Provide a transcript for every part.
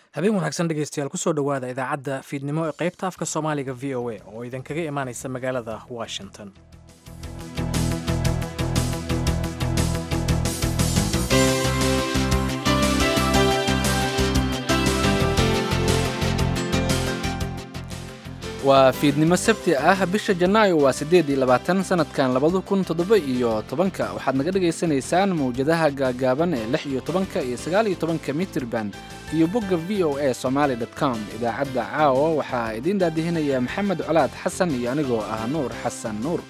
habeen wanaagsan dhegeystayaal kusoo dhowaada idaacadda fiidnimo ee qaybta afka soomaaliga v o a oo idinkaga imaanaysa magaalada washington waa fiidnimo sabti ah bisha janaayo waa siddeed iyo labaatan sanadkan labada kun toddoba iyo tobanka waxaad naga dhagaysanaysaan mawjadaha gaagaaban ee lix iyo tobanka iyo sagaal iyo tobanka mitrban iyo bogga v o a somaali dot com idaacadda caawa waxaa idiin daadihinaya maxamed colaad xasan iyo anigoo ah nuur xasan nuur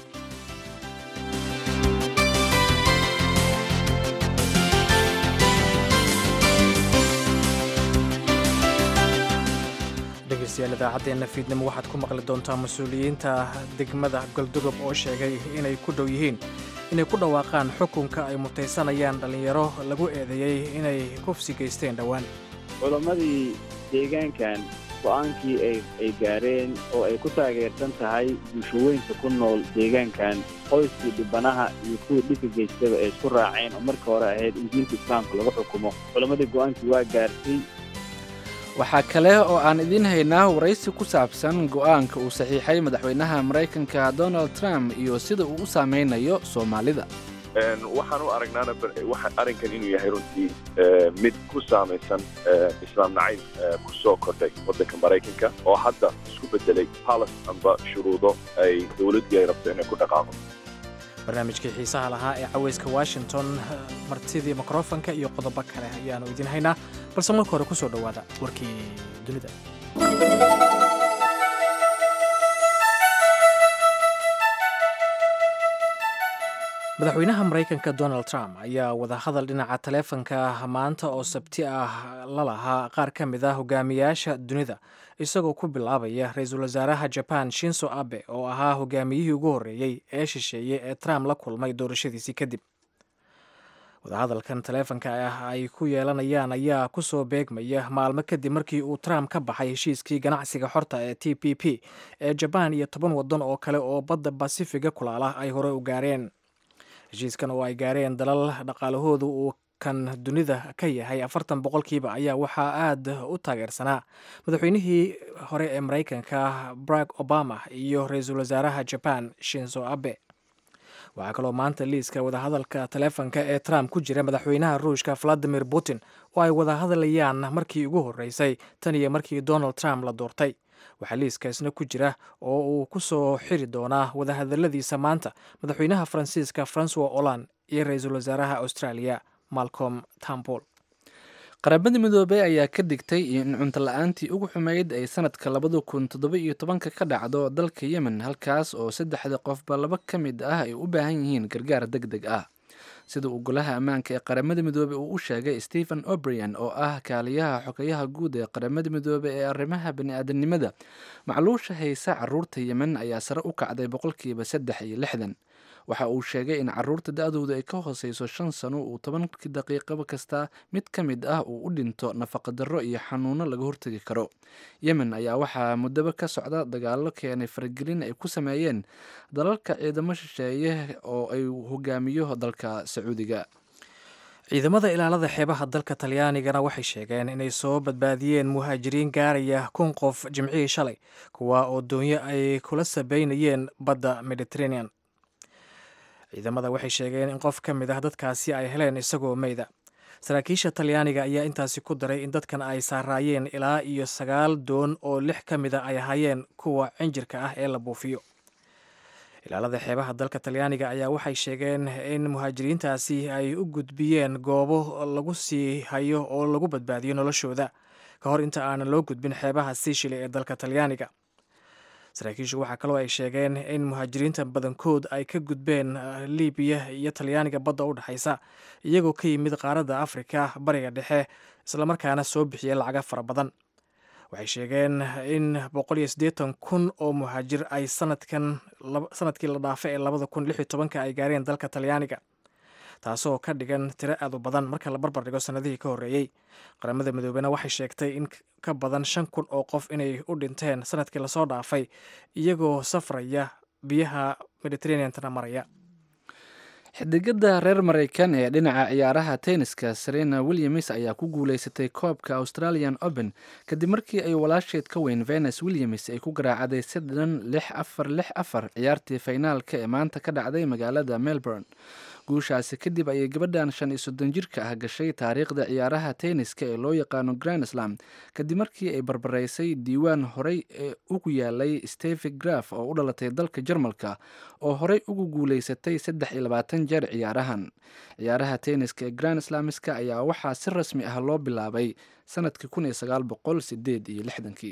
dhegeystayaal idaacaddeenna fiidnimo waxaad ku maqli doontaa mas-uuliyiinta degmada galdugob oo sheegay inay ku dhow yihiin inay ku dhawaaqaan xukunka ay mutaysanayaan dhallinyaro lagu eedeeyey inay kufsi geysteen dhowaan culammadii deegaankan go'aankii ay gaareen oo ay ku taageersan tahay bulshooyinka ku nool deegaankan qoyskii dhibanaha iyo kuwii dhibka geystaba ay isku raaceen oo marka hore ahayd in diinta islaamka lagu xukumo culammadii go'aankii waa gaartay waxaa kale oo aan idiin haynaa waraysi ku saabsan go'aanka uu saxiixay madaxweynaha maraykanka donald trump iyo sida uu u saameynayo soomaalida waxaan u aragnaana arrinkan inuu yahay runtii mid ku saamaysan islaam nacayb ku soo kordhay waddanka maraykanka oo hadda isku beddelay halas amba shuruudo ay dowladdii ay rabto inay ku dhaqaaqo barnaamijkii xiisaha lahaa ee cawayska washington martidii mikrofonka iyo qodobo kale ayaanu idiin haynaa balse marka hore ku soo dhowaada warkii dunida madaxweynaha maraykanka donald trump ayaa wadahadal dhinaca taleefanka maanta oo sabti ah la lahaa qaar ka mid ah hogaamiyaasha dunida isagoo ku bilaabaya ra-iisul wasaaraha jaban shinso abe oo ahaa hogaamiyihii ugu horreeyey ee shisheeye ee trump la kulmay doorashadiisii kadib wadahadalkan taleefanka ah ay ku yeelanayaan ayaa kusoo beegmaya maalmo kadib markii uu trump ka baxay heshiiskii ganacsiga xorta ee t p p ee jabaan iyo toban waddan oo kale oo badda basifiga kulaala ay hore u gaareen heshiiskan oo ay gaareen dalal dhaqaalahoodu uu kan dunida ka yahay afartan boqolkiiba ayaa waxaa aad u taageersanaa madaxweynihii hore ee maraykanka barack obama iyo ra-iisul wasaaraha jaban shinzo abe waxaa kaloo maanta liiska wadahadalka taleefonka ee trump ku jira madaxweynaha ruushka valadimir putin oo ay wadahadlayaan markii ugu horreysay tan iyo markii donald trump la doortay waxaa liiskaasna ku jira oo uu ku soo xiri doonaa wadahadaladiisa maanta madaxweynaha faransiiska francois holland iyo ra-iisul wasaaraha australia malcolm tambol qaramada midoobey ayaa ka digtay in cunto la-aantii ugu xumeyd ay sanadka labada kun toddoba iyo tobanka ka dhacdo dalka yemen halkaas oo saddexda qofba laba ka mid ah ay u baahan yihiin gargaar deg deg ah sida uu golaha ammaanka ee qaramada midoobey uu u sheegay stephen obrian oo ah kaaliyaha xogeyaha guud ee qaramada midoobey ee arrimaha bani-aadamnimada macluusha haysa caruurta yemen ayaa sare u kacday boqolkiiba saddex iyo lixdan waxa uu sheegay in caruurta da-dooda ay ka hooseyso shan sano uu tobankii daqiiqaba kasta mid ka mid ah uu u dhinto nafaqadarro iyo xanuuno laga hortegi karo yemen ayaa waxaa muddaba ka socda dagaalo keenay faragelin ay ku sameeyeen dalalka ciidamo shisheeye oo ay hogaamiyo dalka sacuudiga ciidamada ilaalada xeebaha dalka talyaanigana waxay sheegeen inay soo badbaadiyeen muhaajiriin gaaraya kun qof jimcihii shalay kuwa oo doonyo ay kula sabeynayeen badda mediterranean ciidamada waxay sheegeen in qof ka mid ah dadkaasi ay heleen isagoo meyda saraakiisha talyaaniga ayaa intaasi ku daray in dadkan ay saaraayeen ilaa iyo sagaal doon oo lix ka mid a ay ahaayeen kuwa cinjirka ah ee la buufiyo ilaalada xeebaha dalka talyaaniga ayaa waxay sheegeen in muhaajiriintaasi ay u gudbiyeen goobo lagu sii hayo oo lagu badbaadiyo noloshooda ka hor inta aanan loo gudbin xeebaha siishile ee dalka talyaaniga saraakiishu waxaa kaloo ay sheegeen in muhaajiriinta badankood ay ka gudbeen libiya iyo talyaaniga badda u dhexaysa iyagoo ka yimid qaaradda afrika bariga dhexe islamarkaana soo bixiya lacaga fara badan waxay sheegeen in boqol iyo siddeetan kun oo muhaajir ay sanadkan sanadkii la dhaafa ee labada kun lix iyo tobanka ay gaareen dalka talyaaniga taasoo ka dhigan tiro aad u badan marka la barbar dhigo sanadihii ka horreeyey qaramada midoobena waxay sheegtay in ka badan shan kun oo qof inay u dhinteen sanadkii lasoo dhaafay iyagoo safraya biyaha mediterraneantana maraya xidigada reer mareykan ee dhinaca ciyaaraha tenniska serena williams ayaa ku guuleysatay koobka australian open kadib markii ay walaasheed ka weyn venus williams ay ku garaacday sadhan lix afar lix afar ciyaartii faynaalka ee maanta ka dhacday magaalada melbourne guushaasi kadib ayay gabadhan shan iyo soddon jirka ah gashay taariikhda ciyaaraha tenniska ee loo yaqaano grand slam kadib markii ay barbaraysay diiwaan horey ee ugu yaalay stevi graf oo u dhalatay dalka jarmalka oo horey ugu guuleysatay saddex iyo labaatan jeer ciyaarahan ciyaaraha tenniska ee grand slamiska ayaa waxaa si rasmi ah loo bilaabay sanadkii kun iyo sagaal boqol sideed iyo lixdankii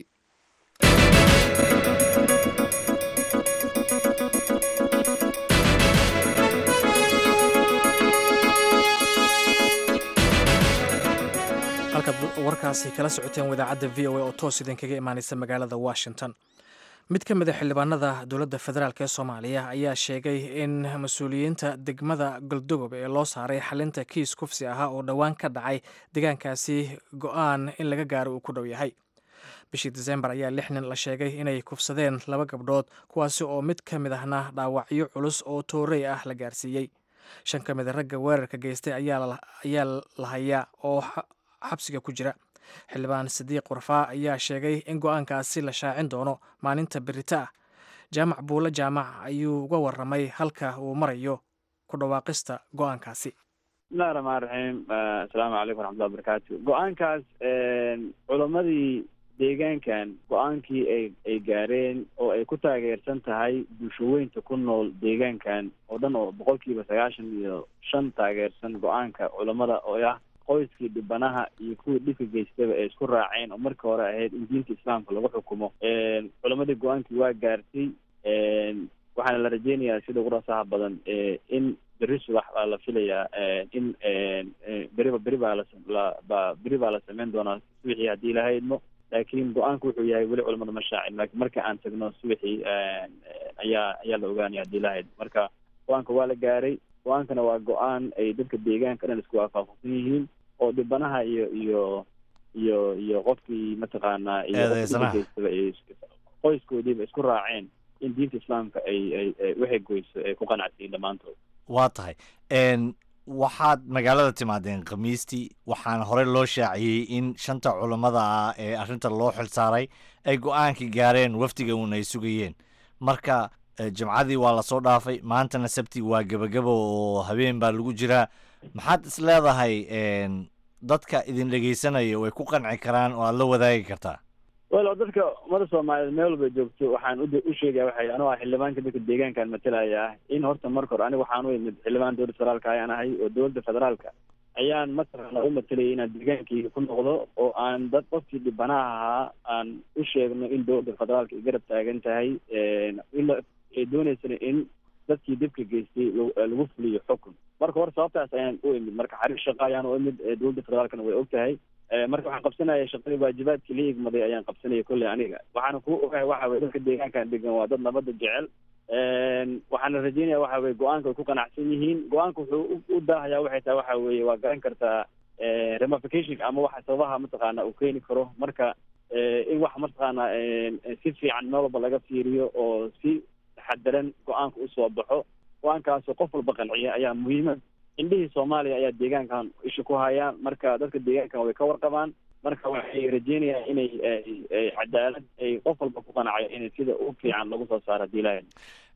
halkaad warkaasi kala socoteen wadaacadda v o a oo toos idinkaga imaaneysa magaalada washington mid ka mid a xildhibaanada dowladda federaalk ee soomaaliya ayaa sheegay in mas-uuliyiinta degmada galdogob ee loo saaray xalinta kiis kufsi ahaa oo dhowaan ka dhacay deegaankaasi go-aan in laga gaaro uu ku dhow yahay bishii disembar ayaa lix nin la sheegay inay kufsadeen laba gabdhood kuwaasi oo mid ka mid ahna dhaawacyo culus oo toorey ah la gaarsiiyey shan ka mid a ragga weerarka geystay ayaa la hayaa oo xabsiga ku jira xildhibaan sadiiq warfaa ayaa sheegay in go-aankaasi la shaacin doono maalinta berita ah jaamac buulle jaamac ayuu uga waramay halka uu marayo ku dhawaaqista go-aankaasi bismillahi raxmaan raxiim assalaamu calaykum waraxmatullahi wabarakaatu go-aankaas culammadii deegaankan go-aankii ay ay gaareen oo ay ku taageersan tahay bulshaweynta ku nool deegaankan oo dhan oo boqolkiiba sagaashan iyo shan taageersan go-aanka culammada oo ah qoyskii dhibanaha iyo kuwii dhibka geystaba ay isku raaceen oo markii hore ahayd in diinta islaamka lagu xukumo culammadii go-aankii waa gaartay waxaana la rajeynayaa sida ugu rasaha badan in beri subax baa la filayaa in beriba beri baa laba beri baa la sameyn doonaa subaxii haddii ilaha idmo laakiin go-aanku wuxuu yahay weli culamada ma shaacin laakiin marka aan tagno subaxii ayaa ayaa la ogaanaya haddii ilaha idmo marka go-aanka waa la gaaray go-aankana waa go-aan ay dadka deegaanka dhan isku waafaqsan yihiin oo dhibanaha iyo iyo iyo iyo qofkii mataqaanaa iyo qofkiigeystaba ay qoyskoodiiba isku raaceen in diinta islaamka ay ay waxay goyso ay ku qanacsiin dhammaantood waa tahay waxaad magaalada timaadeen khamiistii waxaana horey loo shaaciyey in shanta culammada ah ee arrinta loo xilsaaray ay go-aankii gaareen wafdiga uun ay sugayeen marka jimcadii waa lasoo dhaafay maantana sabti waa gebagaba oo habeen baa lagu jiraa maxaad is leedahay dadka idin dhegeysanaya way ku qanci karaan oo aad la wadaagi kartaa wel dadka ummadda soomaaliyeed meel walba joogto waxaan u sheegaya waxay anuu ah xildhibaanka dadka deegaankaan matalaya ah in horta marka hore aniga waxaan u imid xildhibaan dowladda federaalka ayaan ahay oo dowladda federaalka ayaan mataqaana u matalayay inaan deegaankayga ku noqdo oo aan dad qofkii dhibanaha ahaa aan u sheegno in dowladda federaalka ay garab taagan tahay in ay dooneysana in dadkii dibka geystay lagu fuliyo xukun marka hore sababtaas ayaan u imid marka xariir shaqa ayaan u imid dowladda federaalkana way og tahay marka waxaan qabsanaya shaqadii waajibaadkii la igmaday ayaan qabsanaya kolley aniga waxaana ku ogahay waxa weye dadka deegaankan degan waa dad nabadda jecel waxaana rajeynaya waxa weye go-aanka way ku qanacsan yihiin go-aanka wuxuu u daahayaa waxay tahay waxa weeye waa garan kartaa ramification ama waxa sababaha mataqaana uu keeni karo marka in wax mataqaana si fiican meel walba laga fiiriyo oo si taxadaran go-aanka usoo baxo go-aankaasoo qof walba qanciya ayaa muhiima indhihii soomaaliya ayaa deegaankan isha ku hayaan marka dadka deegaankan way ka warqabaan marka waxay rajeynayaan inay cadaalad ay qof walba ku qanacayo in sida u fiican lagu soo saaro hadii ilahay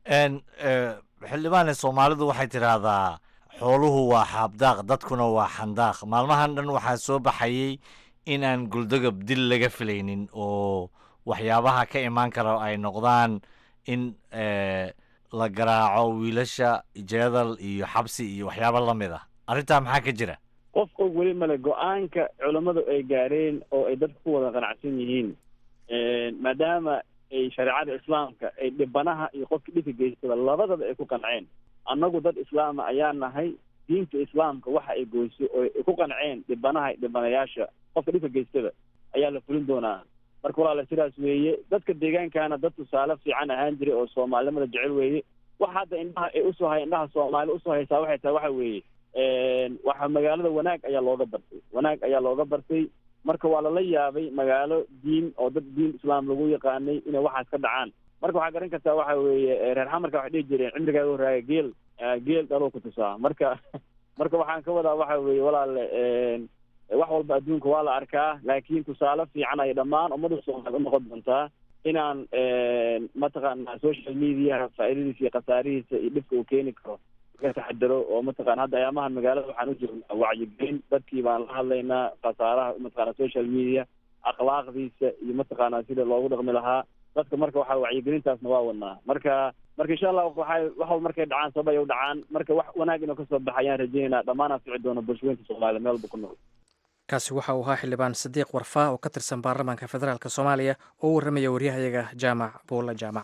xildhibaane soomaalidu waxay tidhaahdaa xooluhu waa xaabdaaq dadkuna waa xandaaq maalmahan dhan waxaa soo baxayey in aan guldagab dil laga filaynin oo waxyaabaha ka imaan kara ay noqdaan in la garaaco wiilasha jeedal iyo xabsi iyo waxyaaba lamid ah arrintaa maxaa ka jira qof og weli male go-aanka culammadu ay gaareen oo ay dadka ku wada qanacsan yihiin maadaama ay shareecada islaamka ay dhibanaha iyo qofkii dhibka geystaba labadaba ay ku qanceen annagu dad islaama ayaa nahay diinta islaamka waxa ay goyso oo ay ku qanceen dhibanaha dhibanayaasha qofka dhibka geystaba ayaa la fulin doonaa marka walaala sidaas weeye dadka deegaankana dad tusaale fiican ahaan jiray oo soomaalinimada jecel weeye waxa hadda indhaha ay usoo hay indhaha soomaali usoo haysaa waxay tahay waxa weeye waxa magaalada wanaag ayaa looga bartay wanaag ayaa looga bartay marka waa lala yaabay magaalo diin oo dad diin islaam lagu yaqaanay inay waxaas ka dhacaan marka waxaa garan kartaa waxa weeye reer xamarka waxay dhihi jireen cimrigaaga horaaga geel geel dhaloo ku tusaa marka marka waxaan ka wadaa waxa weeye walaale wax walba adduunka waa la arkaa laakiin tusaale fiican ay dhammaan ummadda soomaaliya u noqon doontaa inaan mataqaana social mediaha faa'iidadiisa iyo khasaarihiisa iyo dhibka uu keeni karo laga taxadaro oo mataqana hadda ayaamahan magaalada waxaan u jirnaa wacyigelin dadkii baan la hadlaynaa khasaaraha mataqana social media akhlaaqdiisa iyo mataqaana sida loogu dhaqmi lahaa dadka marka waxa wacyigelintaasna waa wadnaa marka marka insha allah waxay wax walba markay dhacaan sabab ay u dhacaan marka wax wanaag inuu kasoo baxa ayaan rajaynaynaa dhammaanaan fici doono bulshooyinka soomaaliya meel walba ku nool kaasi waxa uu ahaa xildhibaan sadiiq warfaa oo ka tirsan baarlamaanka federaalk soomaaliya oo u warramaya waryahayaga jaamac buulla jaamac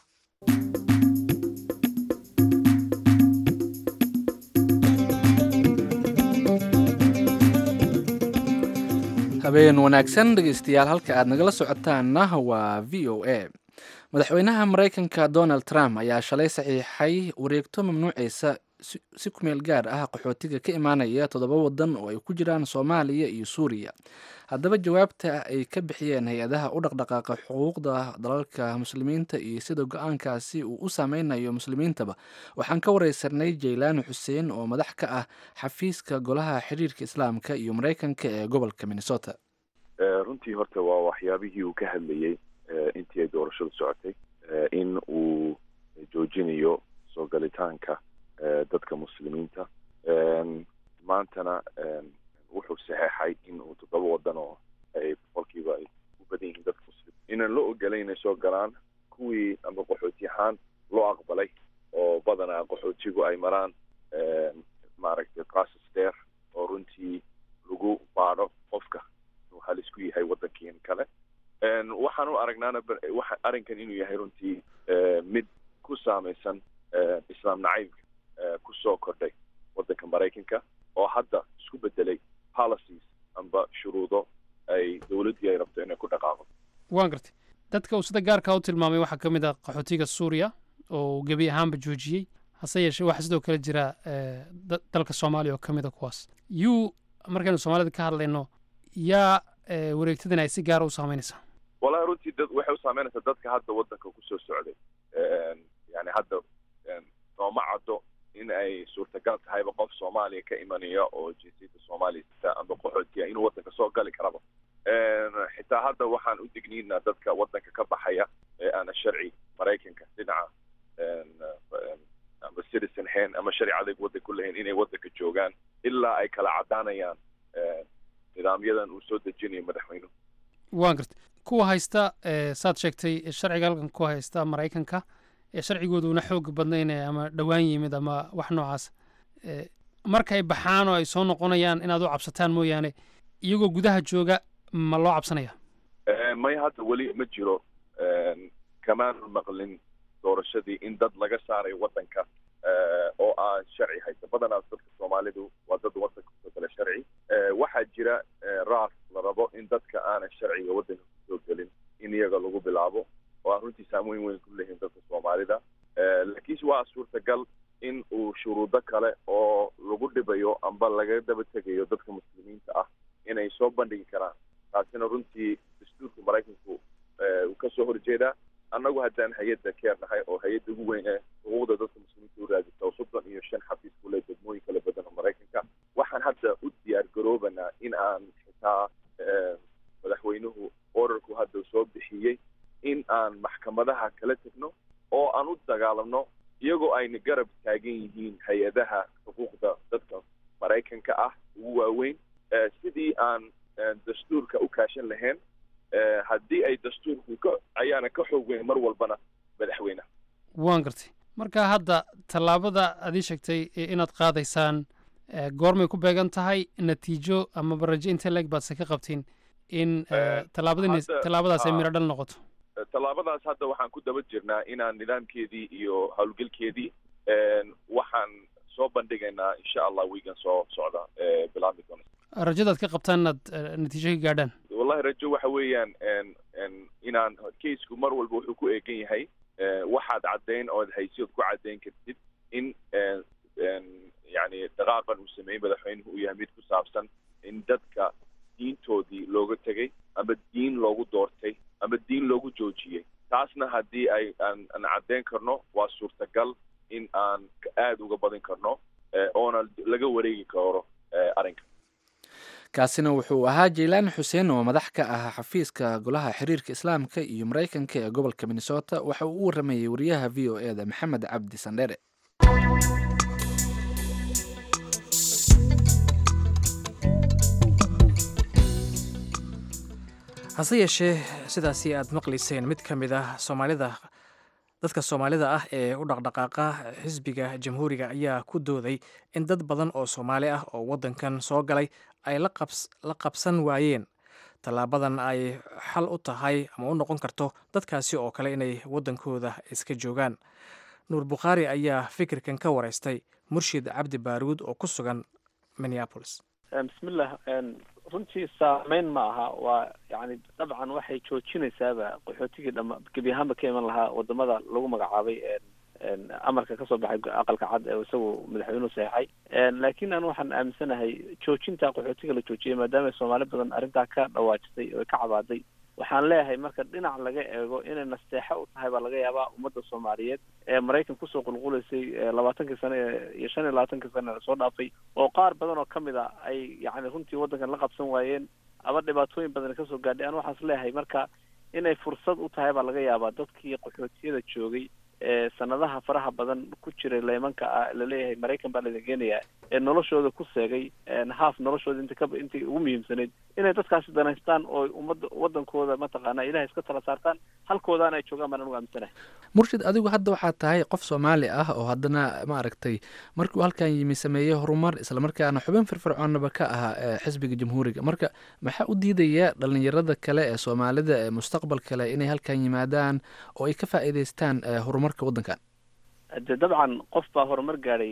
habeen wanaagsan dhegeystayaal halka aad nagala socotaanna waa v o a madaxweynaha maraykanka donald trump ayaa shalay saxiixay wareegto mamnuuceysa si kumeel gaar ah qaxootiga ka imaanaya toddoba wadan oo ay ku jiraan soomaaliya iyo suuriya haddaba jawaabta ay ka bixiyeen hay-adaha u dhaqdhaqaaqa xuquuqda dalalka muslimiinta iyo sida go-aankaasi uu u saameynayo muslimiintaba waxaan ka wareysanay jaylaani xuseen oo madax ka ah xafiiska golaha xiriirka islaamka iyo maraykanka ee gobolka minnesota runtii horta waa waxyaabihii uu ka hadlayey intii ay doorashadu socotay in uu joojinayo soo galitaanka dadka muslimiinta maantana wuxuu saxeexay in uu toddoba wadan oo ay boqolkiiba ay u badan yihiin dadka muslim inaan loo ogolay inay soo galaan kuwii amba qaxooti ahaan loo aqbalay oo badanaa qaxootigu ay maraan maaragtay process dheer oo runtii lagu baadho qofka inuu halis ku yahay waddankiin kale waxaan u aragnaana waxa arrinkan inuu yahay runtii mid ku saamaysan islaam nacaybka kusoo kordhay waddanka maraykanka oo hadda isku bedelay policies amba shuruudo ay dowladdii ay rabto inay ku dhaqaaqo waan gartay dadka uu sida gaarkaa u tilmaamay waxaa ka mid ah qaxootiga suuriya oo gebi ahaanba joojiyey hase yeeshee waxaa sidoo kale jira dalka soomaaliya oo ka mid a kuwaas yuu markaynu soomaalida ka hadlayno yaa wareegtadan ay si gaara u saameynaysaa wallahi runtii dad waxay u saameynaysaa dadka hadda waddanka kusoo socday yani hadda nooma caddo in ay suurtagal tahayba qof soomaaliya ka imanaya oo jinsiyadda soomaaliya sita amba qaxootiya inuu waddanka soo gali karaba xitaa hadda waxaan u digniinaa dadka waddanka ka baxaya ee aana sharci maraykanka dhinaca amba citizen hayn ama sharci adeeg waddanku lahayn inay waddanka joogaan ilaa ay kala caddaanayaan nidaamyadan uu soo dejinayo madaxweynuhu waan gartay kuwa haysta saad sheegtay sharciga halkan ku haysta maraykanka ee sharcigooduna xoog badnayn ama dhowaan yimid ama wax noocaas markay baxaan oo ay soo noqonayaan inaad u cabsataan mooyaane iyagoo gudaha jooga ma loo cabsanaya may hadda weli ma jiro kamaanu maqlin doorashadii in dad laga saarayo waddanka oo aan sharci haysta badanaas dadka soomaalidu waa dad waddanka kusoo gala sharci waxaa jira raaf la rabo in dadka aanan sharciga waddanka kusoo gelin in iyaga lagu bilaabo oo aan runtii saameyn weyn ku leeyihin dadka soomaalida laakiinse waa suurtagal in uu shuruudo kale oo lagu dhibayo amba laga daba tegayo dadka muslimiinta ah inay soo bandhigi karaan taasina runtii dastuurka maraykanku uu kasoo horjeedaa annagu haddaan hay-adda keer nahay oo hay-adda ugu weyn ee xuquuqda dadka muslimiinta u raadisa oo soddon iyo shan xafiis ku leh degmooyin kala badan oo maraykanka waxaan hadda u diyaar garoobanaa in aan xitaa madaxweynuhu orarku hadda soo bixiyey in aan maxkamadaha kala tegno oo aan u dagaalamno iyagoo ayna garab taagan yihiin hay-adaha xuquuqda dadka maraykanka ah ugu waaweyn sidii aan dastuurka u kaashan lahayn haddii ay dastuurku ka ayaana ka xoog weyn mar walbana madaxweyneha waan gartay marka hadda tallaabada aad ii sheegtay inaad qaadaysaan goormay ku beegan tahay natiijo amaba rajo intee leeg baadse ka qabtiin in tallaabadin tallaabadaas ay miro dhal noqoto tallaabadaas hadda waxaan ku daba jirnaa inaan nidaamkeedii iyo howlgelkeedii waxaan soo bandhigaynaa insha allah wiigan soo socda bilaabmi doona rajadaad ka qabtaan inaad natiijo ka gaadhaan wallahi rajo waxa weeyaan inaan kaisku mar walba wuxuu ku eegan yahay waxaad caddayn ood haysiyood ku caddayn kartid in yani dhaqaaqan uu sameeyey madaxweynuhu uu yahay mid ku saabsan in dadka diintoodii looga tegay ama diin loogu doortay ama diin loogu joojiyey taasna haddii ay aan aan caddeyn karno waa suurtagal in aan aada uga badin karno oona laga wareegi karo arrinka kaasina wuxuu ahaa jeylaan xuseen oo madax ka ah xafiiska golaha xiriirka islaamka iyo maraykanka ee gobolka minnesota waxa uu u waramayey wariyaha v o e da maxamed cabdi sandheere hase yeeshee sidaasi aad maqlayseen mid ka mid ah soomaalida dadka soomaalida ah ee u dhaqdhaqaaqa xisbiga jamhuuriga ayaa ku dooday in dad badan oo soomaali ah oo waddankan soo galay ay la qabsan waayeen tallaabadan ay xal u tahay ama u noqon karto dadkaasi oo kale inay waddankooda iska joogaan nuur bukhaari ayaa fikirkan ka wareystay murshid cabdi baaruud oo ku sugan minneapolis bismillah runtii saameyn ma aha waa yani dabcan waxay joojinaysaaba qaxootigii dhama gebi ahaanba ka iman lahaa wadamada lagu magacaabay amarka kasoo baxay aqalka cad ee isagu madaxweynuhu saxeixay laakiin anu waxaan aaminsanahay joojinta qaxootiga la joojiyay maadaama soomaali badan arrintaa ka dhawaajisay oo ka cabaaday waxaan leeyahay marka dhinac laga eego inay nasteexo u tahay baa laga yaabaa ummadda soomaaliyeed ee maraykan kusoo qulqulaysay labaatankii sane iyo shan iyo labaatankii sane soo dhaafay oo qaar badan oo kamid a ay yani runtii waddankan la qabsan waayeen ama dhibaatooyin badan kasoo gaadhay an waxaas leeyahay marka inay fursad u tahay baa laga yaabaa dadkii qaxootiyada joogay ee sanadaha faraha badan ku jiray leemanka ah laleeyahay maraykan baa laidin geenayaa ee noloshooda ku seegay haaf noloshooda inta ka intii ugu muhiimsanayd inay dadkaasi danaystaan oo ummadda waddankooda mataqaana ilahay iska tala saartaan halkoodaana ay joogaan baan anugu aaminsanahay murshid adigu hadda waxaad tahay qof soomaali ah oo haddana maaragtay markuu halkan yimi sameeyey horumar islamarkaana xubin firfircoonnaba ka ahaa xisbiga jamhuuriga marka maxaa u diidaya dhalinyarada kale ee soomaalida ee mustaqbal kale inay halkan yimaadaan oo ay ka faa'iidaystaan horumarka waddankan de dabcan qof baa horumar gaadhay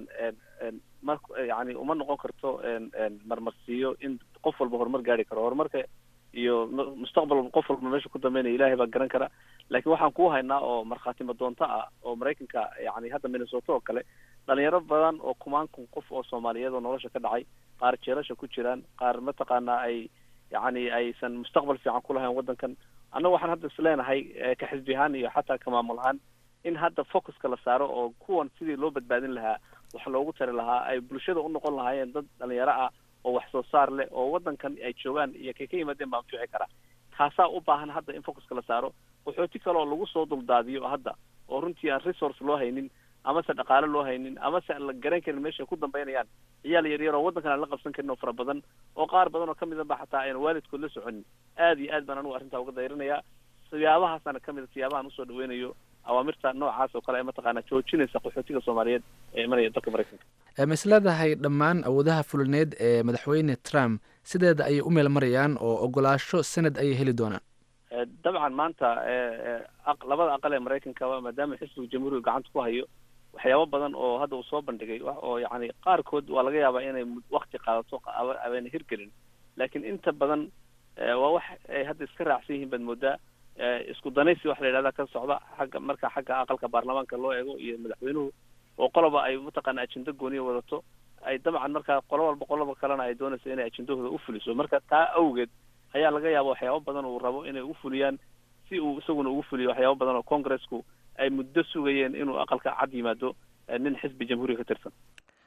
mar yani uma noqon karto marmarsiiyo in qof walba horumar gaari karo horumarka iyo mustaqbal qof walba meesha ku dambeynaya ilahay baa garan kara laakiin waxaan ku haynaa oo markhaati madoonto ah oo maraykanka yani hadda minnesota oo kale dhalinyaro badan oo kumaan kun qof oo soomaaliyeed oo nolosha ka dhacay qaar jeelasha ku jiraan qaar mataqaana ay yani aysan mustaqbal fiican ku lahayn waddankan annaga waxaan hadda isleenahay ka xisbi ahaan iyo xataa ka maamul ahaan in hadda focuska la saaro oo kuwan sidii loo badbaadin lahaa wax loogu tari lahaa ay bulshada u noqon lahaayeen dad dhalinyaro ah oo wax soo saar leh oo waddankan ay joogaan iyo kay ka yimaadeen baa anfici kara taasaa u baahan hadda in focuska la saaro qaxooti kale oo lagu soo duldaadiyo hadda oo runtii aan resource loo haynin amase dhaqaale loo haynin amase aan la garan karin meeshay ku dambeynayaan ciyaal yaryar oo waddankan aan la qabsan karin oo fara badan oo qaar badan oo kamid a ba xataa ayna waalidkood la soconin aad iyo aad baan anugu arrintaa uga dayrinayaa siyaabahaasana kamid a siyaabahan usoo dhaweynayo awaamirta noocaas oo kale ee mataqaana joojinaysa qaxootiga soomaaliyeed ee imanaya dalka maraykanka ma isleedahay dhammaan awoodaha fulineed ee madaxweyne trump sideeda ayay u meel marayaan oo ogolaasho sanad ayay heli doonaan dabcan maanta labada aqal ee maraykanka maadaama xisbiga jamhuuriga gacanta ku hayo waxyaabo badan oo hadda uu soo bandhigay oo yani qaarkood waa laga yaabaa inay wakti qaadato abayna hirgelin laakiin inta badan waa wax ay hadda iska raacsan yihiin baad moodaa isku danaysi waxa la yidhahda ka socda xagga marka xagga aqalka baarlamaanka loo eego iyo madaxweynuhu oo qoloba ay mataqaana ajenda gooniya wadato ay dabcan markaa qolo walba qoloba kalena ay doonayso inay ajendahooda u fuliso marka taa awgeed ayaa laga yaaba waxyaabo badan uu rabo inay u fuliyaan si uu isaguna ugu fuliyo waxyaabo badan oo congressku ay muddo sugayeen inuu aqalka cad yimaado nin xisbi jamhuuriga ka tirsan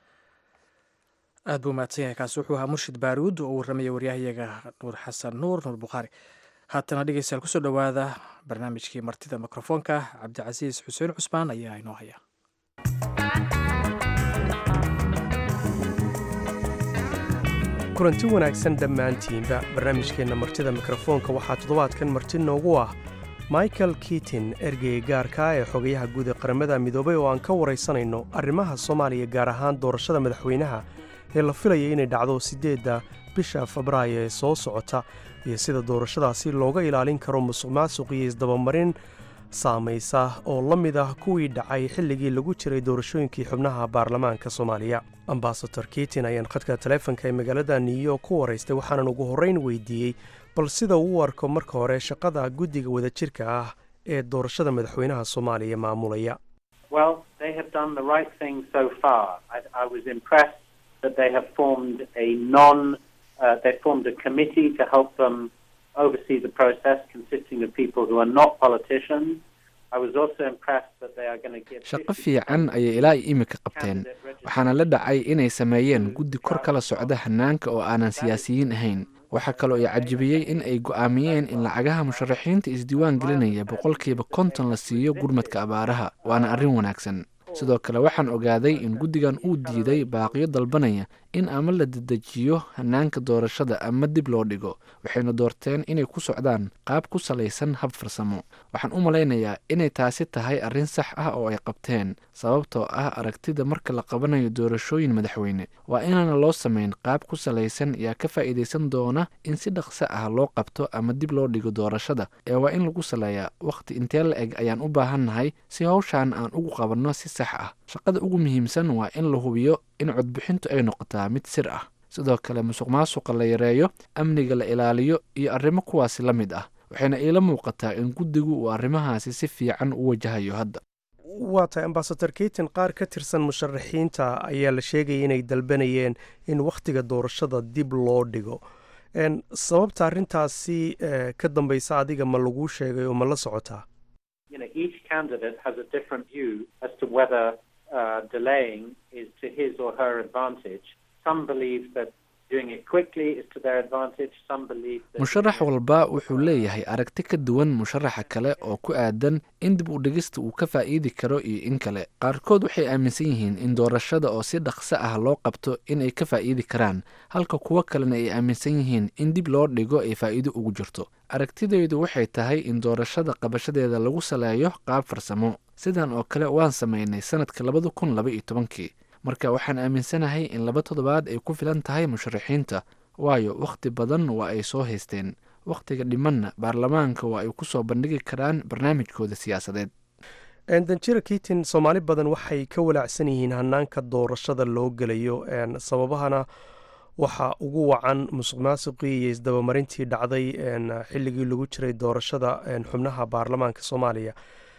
aad buu mahadsan yahay kaasi wuxuu ahaa murshid baaruud oo u warramaya waryahayaga nuur xasan nuur nuur bukhaari haatana dhegeystayaal kusoo dhowaada barnaamijkii martida mikrofoonka cabdicasiis xuseen cusmaan ayaa inoo haya kulanti wanaagsan dhammaantiinba barnaamijkeenna martida mikrofoonka waxaa toddobaadkan marti noogu ah michael kitin ergeyga gaarka ee xogayaha guud ee qaramada midoobay oo aan ka waraysanayno arrimaha soomaaliya gaar ahaan doorashada madaxweynaha ee la filaya inay dhacdo siddeedda bisha febraayo ee soo socota iyo sida doorashadaasi looga ilaalin karo musuq maasuq iyo isdabamarin saamaysa oo la mid ah kuwii dhacay xilligii lagu jiray doorashooyinkii xubnaha baarlamaanka soomaaliya ambasador kitin ayaan khadka taleefonka ee magaalada new york ku waraystay waxaanan ugu horrayn weydiiyey bal sida uu u arko marka hore shaqada guddiga wadajirka ah ee doorashada madaxweynaha soomaaliya maamulaya oversee the process consisting of people who are not politicians. I was also impressed that they are going to give shaqo fiican ayay ilaa iyo imika qabteen waxaana la dhacay inay sameeyeen guddi kor kala socda hanaanka oo aanan siyaasiyiin ahayn waxaa kaloo i cajibiyey in ay go'aamiyeen in lacagaha musharaxiinta isdiiwaan gelinaya boqolkiiba konton la siiyo gurmadka abaaraha waana arrin wanaagsan sidoo kale waxaan ogaaday in guddigan uu diiday baaqiyo dalbanaya in ama la dedejiyo hanaanka doorashada ama dib loo dhigo waxayna doorteen inay ku socdaan qaab ku salaysan hab farsamo waxaan u malaynayaa inay taasi tahay arrin sax ah oo ay qabteen sababtoo ah aragtida marka la qabanayo doorashooyin madaxweyne waa inaana loo samayn qaab ku salaysan yaa ka faa'iidaysan doona in si dhaqso ah loo qabto ama dib loo dhigo doorashada ee waa in lagu saleeyaa wakhti intee la eg ayaan u baahannahay si hawshan aan ugu qabanno si sax ah shaqada ugu muhiimsan waa in la hubiyo in codbixintu ay noqotaa mid sir ah sidoo kale musuq maasuqa la yareeyo amniga la ilaaliyo iyo arrimo kuwaasi la mid ah waxayna iila muuqataa in guddigu uu arrimahaasi si fiican u wajahayo hadda waa tahay ambasador keyton qaar ka tirsan musharaxiinta ayaa la sheegaya inay dalbanayeen in wakhtiga doorashada dib loo dhigo sababta arrintaasi ka dambaysa adiga ma laguu sheegay oo ma la socotaa you know, each candidate has a different view as to whether uh, delaying is to his or her advantage. Some believe that doing it quickly is to their advantage. Some believe that musharax walba wuxuu leeyahay aragti ka duwan musharaxa kale oo ku aadan in dib u dhigista uu ka faa'iidi karo iyo in kale qaarkood waxay aaminsan yihiin in doorashada oo si dhaqso ah loo qabto inay ka faa'iidi karaan halka kuwo kalena ay aaminsan yihiin in dib loo dhigo ay faa'iido ugu jirto aragtidaydu waxay tahay in doorashada qabashadeeda lagu saleeyo qaab farsamo sidan oo kale waan samaynay sanadka labada kun laba iyo tobankii marka waxaan aaminsanahay in laba toddobaad ay ku filan tahay musharaxiinta waayo wakhti badan waa ay soo haysteen wakhtiga dhimanna baarlamaanka waa ay ku soo bandhigi karaan barnaamijkooda siyaasadeed danjira kiitin soomaali badan waxay ka walaacsan yihiin hanaanka doorashada loo gelayo sababahana waxaa ugu wacan musuq maasuqii iyo isdabamarintii dhacday xilligii lagu jiray doorashada xubnaha baarlamaanka soomaaliya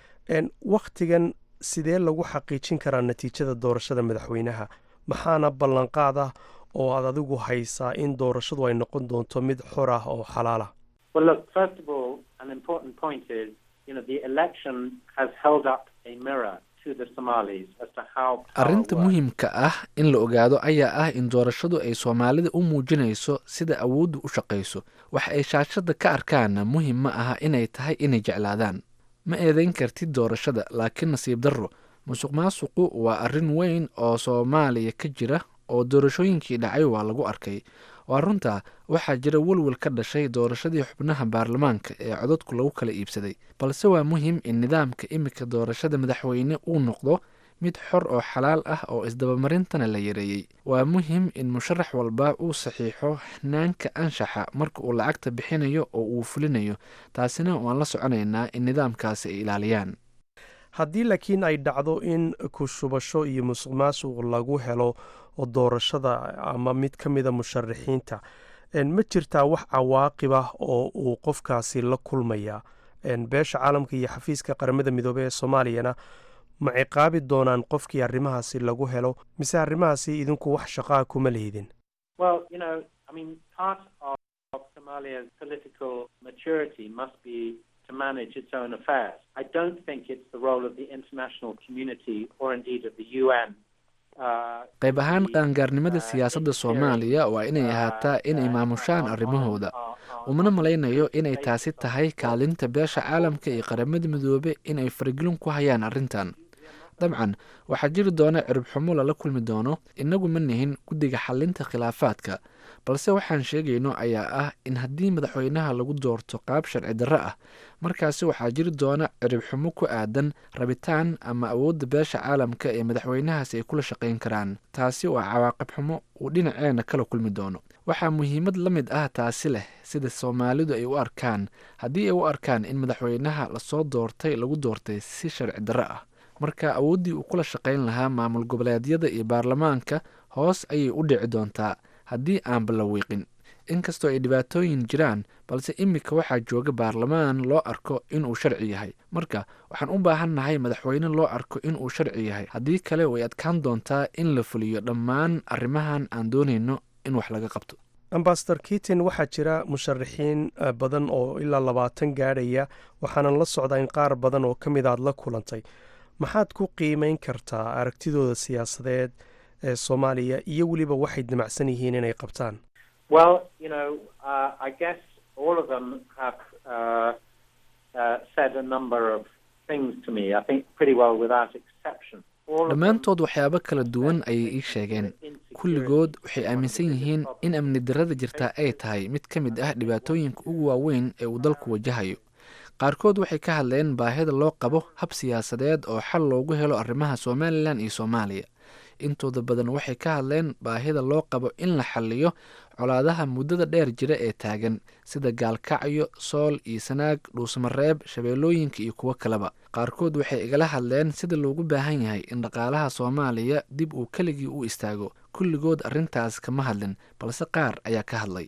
wakhtigan sidee lagu xaqiijin karaa natiijada doorashada madaxweynaha maxaana ballanqaad ah oo aad adigu haysaa in doorashadu ay noqon doonto mid xor ah oo xalaal ah Well, look, first of all, an important point is, you know, the election has held up a mirror to the Somalis as to how power arrinta works. muhiimka ah in la ogaado ayaa ah in doorashadu ay soomaalida u muujinayso sida awooddu u shaqayso waxa ay shaashadda ka arkaanna muhim ma aha inay tahay inay jeclaadaan ma eedayn kartid doorashada laakiin nasiib darro musuq maasuqu waa arrin weyn oo soomaaliya ka jira oo doorashooyinkii dhacay waa lagu arkay waa runtaa waxaa jira welwel ka dhashay doorashadii xubnaha baarlamaanka ee codadku lagu kala iibsaday balse waa muhim in nidaamka imika doorashada madaxweyne uu noqdo mid xor oo xalaal ah oo isdabamarintana la yareeyey waa muhim in musharax walba uu saxiixo hanaanka anshaxa marka uu lacagta bixinayo oo uu fulinayo taasina waan la soconaynaa in nidaamkaasi ay ilaaliyaan haddii laakiin ay dhacdo in ku shubasho iyo musuq maasuq lagu helo oo doorashada ama mid ka mida musharaxiinta ma jirtaa wax cawaaqib ah oo uu qofkaasi la kulmaya beesha caalamka iyo xafiiska qaramada midoobey ee soomaaliyana ma ciqaabi doonaan qofkii arrimahaasi lagu helo mise arrimahaasi idinku wax shaqaa kuma lihidin Well, you know, I mean, part of, of Somalia's political maturity must be to manage its own affairs. I don't think it's the role of the international community or indeed of the UN. Uh, qayb ahaan to, qaangaarnimada uh, siyaasadda interfere, soomaaliya waa inay uh, ahaataa inay uh, maamushaan on- arrimahooda on- on- umana on malaynayo the inay basis taasi of tahay what kaalinta beesha caalamka iyo qaramada midoobe inay faragelin ku hayaan arrintan dabcan waxaa jiri doona cirib xumo lala kulmi doono innagu ma nihin guddiga xalinta khilaafaadka balse waxaan sheegayno ayaa ah in haddii madaxweynaha lagu doorto qaab sharci darro ah markaasi waxaa jiri doona cirib xumo ku aadan rabitaan ama awoodda beesha caalamka ee madaxweynahaasi ay kula shaqayn karaan taasi waa cawaaqib xumo uu dhinaceena kala kulmi doono waxaa muhiimad la mid ah taasi leh sida soomaalidu ay u arkaan haddii ay u arkaan in madaxweynaha lasoo doortay lagu doortay si sharci darro ah marka awooddii uu kula shaqayn lahaa maamul goboleedyada iyo baarlamaanka hoos ayay u dhici doontaa haddii aanba la wiiqin inkastoo ay dhibaatooyin jiraan balse imika waxaa jooga baarlamaan loo arko inuu sharci yahay marka waxaan u baahannahay madaxweyne loo arko inuu sharci yahay haddii kale way adkaan doontaa in la fuliyo dhammaan arrimahan aan doonayno in wax laga qabto ambasador kitin waxaa jira musharaxiin badan oo ilaa labaatan gaadhaya waxaanan la socdaa in qaar badan oo ka mid aad la kulantay maxaad ku qiimeyn kartaa aragtidooda siyaasadeed ee soomaaliya iyo weliba waxay damacsan yihiin inay qabtaan Well, you know, uh, I guess all of them have uh, uh, said a number of things to me. I think pretty well without exception. All of them dhammaantood waxyaabo kala duwan ayay ii sheegeen kulligood waxay aaminsan yihiin in amni darrada jirta ay tahay mid ka mid ah dhibaatooyinka ugu waaweyn ee uu dalku wajahayo qaarkood waxay ka hadleen baahida loo qabo hab siyaasadeed oo xal loogu helo arrimaha somalilan iyo soomaaliya intooda badan waxay ka hadleen baahida loo qabo in la xaliyo colaadaha muddada dheer jira ee taagan sida gaalkacyo sool iyo sanaag dhuusmareeb shabeellooyinka iyo kuwo kaleba qaarkood waxay igala hadleen sida loogu baahan yahay in dhaqaalaha soomaaliya dib uu keligii u istaago kulligood arrintaas kama hadlin balse qaar ayaa ka hadlay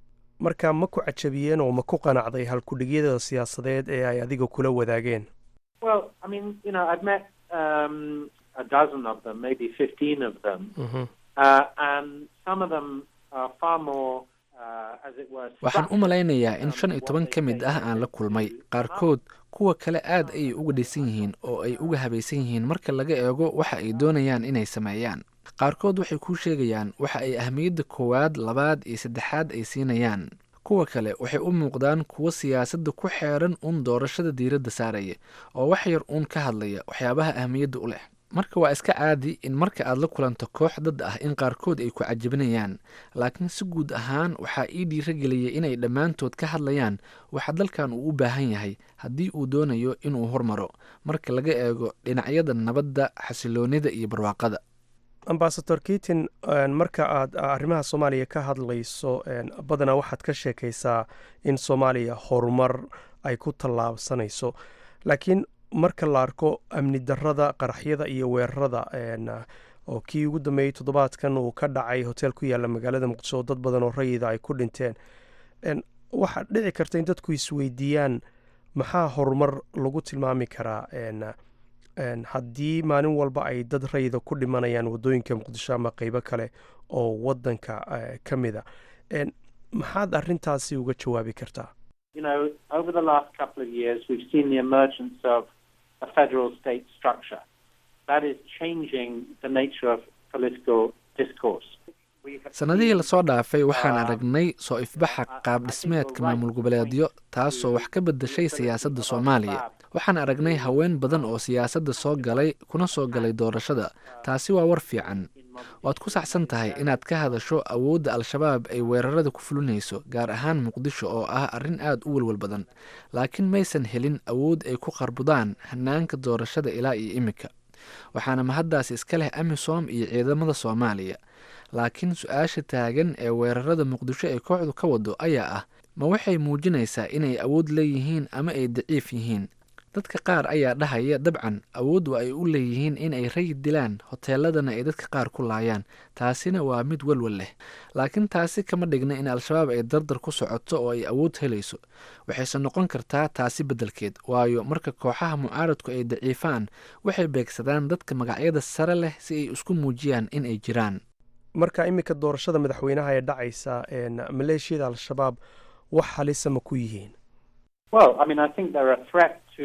marka ma ku cajabiyeen oo ma ku qanacday halkudhigyada siyaasadeed ee ay adiga kula wadaageen Well, I mean, you know, I've met um, a dozen of them, maybe 15 of them, Mhm. uh, and some of them are far more, uh, as it were, waxaan u structured malaynayaa in um, shan iyo what toban they ka mid say ah they aan la want kulmay to come up qaarkood kuwa kale aad ayay uga dhisan yihiin oo ay uga habaysan yihiin marka laga eego waxa ay doonayaan inay sameeyaan qaarkood waxay kuu sheegayaan waxa ay ahmiyadda koowaad labaad iyo saddexaad ay siinayaan kuwa kale waxay u muuqdaan kuwo siyaasadda ku xeeran uun doorashada diiradda saaraya oo wax yar uun ka hadlaya waxyaabaha ahmiyadda u leh marka waa iska caadi in marka aad la kulanto koox dad ah in qaarkood ay ku cajabinayaan laakiin si guud ahaan waxaa ii dhiirageliyay inay dhammaantood ka hadlayaan waxa dalkan uu u baahan yahay haddii uu doonayo inuu hormaro marka laga eego dhinacyada nabadda xasiloonida iyo barwaaqada ambasador kitin een, marka aad arrimaha soomaaliya ka hadlayso een, badanaa waxaad ka sheekaysaa in soomaaliya horumar ay ku tallaabsanayso laakiin marka la arko amni darrada qaraxyada iyo weerarada een, oo kii ugu dambeeyey toddobaadkan uu ka dhacay hotel ku yaalla magaalada muqdisho oo dad badan oo rayida ay ku dhinteen een, waxaa dhici karta in dadku isweydiiyaan maxaa horumar lagu tilmaami karaa een, een, haddii maalin walba ay dad rayida ku dhimanayaan waddooyinka muqdisho ama qeybo kale oo waddanka eh, ka mida een, maxaad arrintaasi uga jawaabi kartaa You know, over the last couple of years, we've seen the emergence of a federal state structure. That is changing the nature of political discourse. We have sannadihii seen, lasoo dhaafay waxaan uh, aragnay soo ifbaxa qaab dhismeedka maamul goboleedyo taasoo wax ka bedeshay siyaasadda soomaaliya waxaan aragnay haween badan oo siyaasadda soo galay kuna soo galay doorashada taasi waa war fiican waad ku saxsan tahay inaad ka hadasho awoodda al-shabaab ay weerarada ku fulinayso gaar ahaan muqdisho oo ah arrin aad u welwel badan laakiin maysan helin awood ay ku qarbudaan hanaanka doorashada ilaa iyo imika waxaana mahaddaasi iska leh amisom iyo ciidamada soomaaliya laakiin su-aasha taagan ee weerarada muqdisho ee kooxdu ka wado ayaa ah ma waxay muujinaysaa inay awood leeyihiin ama ay daciif yihiin dadka qaar ayaa dhahaya dabcan awood waa ay u leeyihiin in ay rayid dilaan hoteeladana ay dadka qaar ku laayaan taasina waa mid welwel leh laakiin taasi kama dhigna in al-shabaab ay dardar ku socoto oo ay awood helayso waxayse noqon kartaa taasi beddelkeed waayo marka kooxaha mucaaradku ay daciifaan waxay beegsadaan dadka magacyada sare leh si ay isku muujiyaan in ay jiraan marka iminka doorashada madaxweynaha ee dhacaysa een, maleeshiyada al-shabaab wax halisa ma ku yihiin well, I mean, I think they're a threat to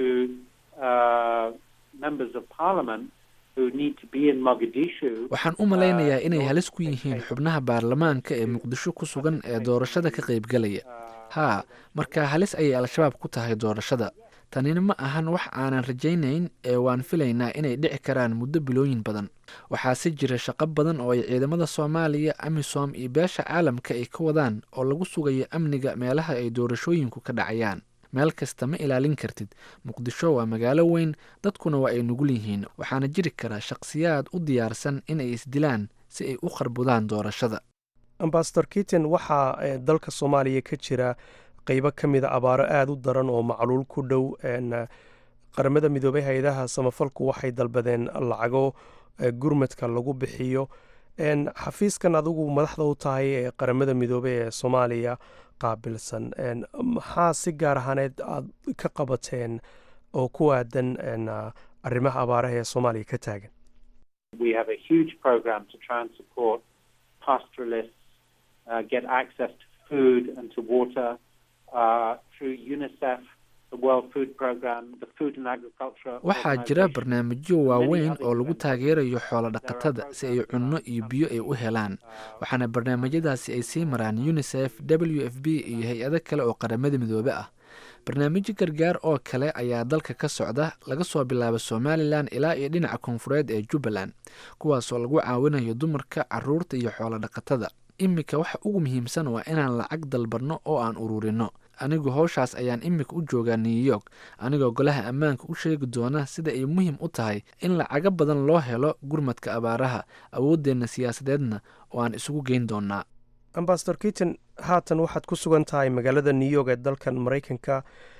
uh, members of parliament who need to be in Mogadishu. waxaan u malaynayaa inay halis ku yihiin xubnaha baarlamaanka ee muqdisho ku sugan ee doorashada ka qaybgalaya haa marka halis ayay al-shabaab ku tahay doorashada tanina ma ahan wax aanan rajaynayn ee waan filaynaa inay dhici karaan muddo bilooyin badan waxaase jira shaqo badan oo ay ciidamada soomaaliya amisom iyo beesha caalamka ay ka wadaan oo lagu sugayo amniga meelaha ay doorashooyinku ka dhacayaan meel kasta ma ilaalin kartid muqdisho waa magaalo weyn dadkuna waa ay nugul yihiin waxaana jiri kara shaqsiyaad u diyaarsan inay isdilaan si ay u qarbudaan doorashada ambasador kitin waxaa eh, dalka soomaaliya ka jira qeybo ka mida abaaro aada u daran oo macluul ku dhow een, eh, qaramada midoobay hay-adaha samafalku waxay dalbadeen lacago eh, gurmadka lagu bixiyo een, xafiiskan adigu madaxda u tahay ee qaramada midoobey ee soomaaliya qaabilsan een, maxaa si gaar ahaaneed aad ka qabateen oo ku aadan een, ah, arrimaha abaaraha ee soomaaliya ka taagan We have a huge program to try and support pastoralists uh, get access to food and to water uh, through UNICEF, the World Food Programme, the Food and Agriculture. waxaa jira barnaamijyo waaweyn oo lagu taageerayo xoolo dhaqatada si ay cunno iyo biyo ay u helaan waxaana barnaamijyadaasi ay sii maraan unisef w f b iyo hay-ado kale oo qaramada midoobe ah barnaamijyo gargaar oo kale ayaa dalka ka socda laga soo bilaabo somalilan ilaa iyo dhinaca koonfureed ee jubbaland kuwaasoo lagu caawinayo dumarka caruurta iyo xoolo dhaqatada iminka waxa ugu muhiimsan waa inaan lacag dalbanno oo aan ururinno anigu howshaas ayaan imika u joogaa new york anigoo golaha ammaanka u sheegi doona sida ay muhiim u tahay in lacago badan loo helo gurmadka abaaraha awooddeenna siyaasadeedna oo aan isugu geyn doonaa ambasador kiton haatan waxaad ku sugan tahay magaalada new york ee dalkan maraykanka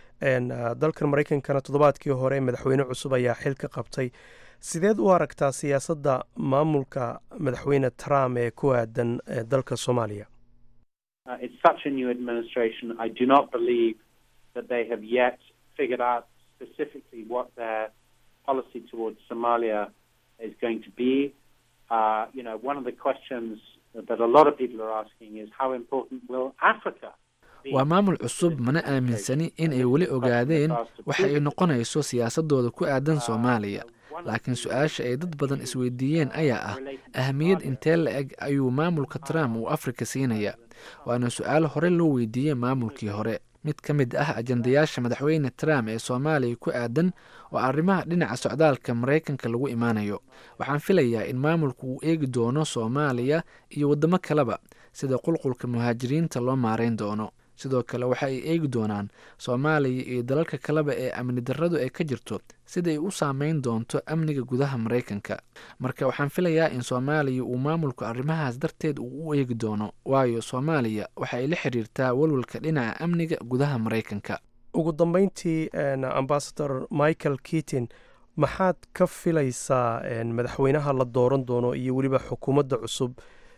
dalkan maraykankana toddobaadkii hore madaxweyne cusub ayaa xil ka qabtay sideed u aragtaa siyaasadda maamulka madaxweyne trump ee ku aadan dalka soomaaliya Uh, it's such a new administration. I do not believe that they have yet figured out specifically what their policy towards Somalia is going to be. Uh, you know, one of the questions that a lot of people are asking is how important will Africa waa maamul cusub mana aaminsani in ay weli ogaadeen waxa ay noqonayso siyaasadooda ku aadan soomaaliya laakiin su-aasha ay dad badan isweydiiyeen ayaa ah ahamiyad intee la eg ayuu maamulka trump uu afrika siinaya waana su-aal hore loo weydiiyey maamulkii hore mid ka mid ah ajandayaasha madaxweyne trump ee soomaaliya ku aadan oo arrimaha dhinaca socdaalka maraykanka lagu imaanayo waxaan filayaa in maamulku uu eegi doono soomaaliya iyo waddamo kaleba sida qulqulka muhaajiriinta loo maarayn doono sidoo kale waxa ay eegi doonaan soomaaliya iyo dalalka kaleba ee amni darradu ay ka jirto sida ay u saameyn doonto amniga gudaha maraykanka marka waxaan filayaa in soomaaliya uu maamulku arrimahaas darteed uu u eegi doono waayo soomaaliya waxa ay la xiriirtaa walwalka dhinaca amniga gudaha maraykanka ugu dambeyntii ambasador michael keatin maxaad ka filaysaa madaxweynaha la dooran doono iyo weliba xukuumadda cusub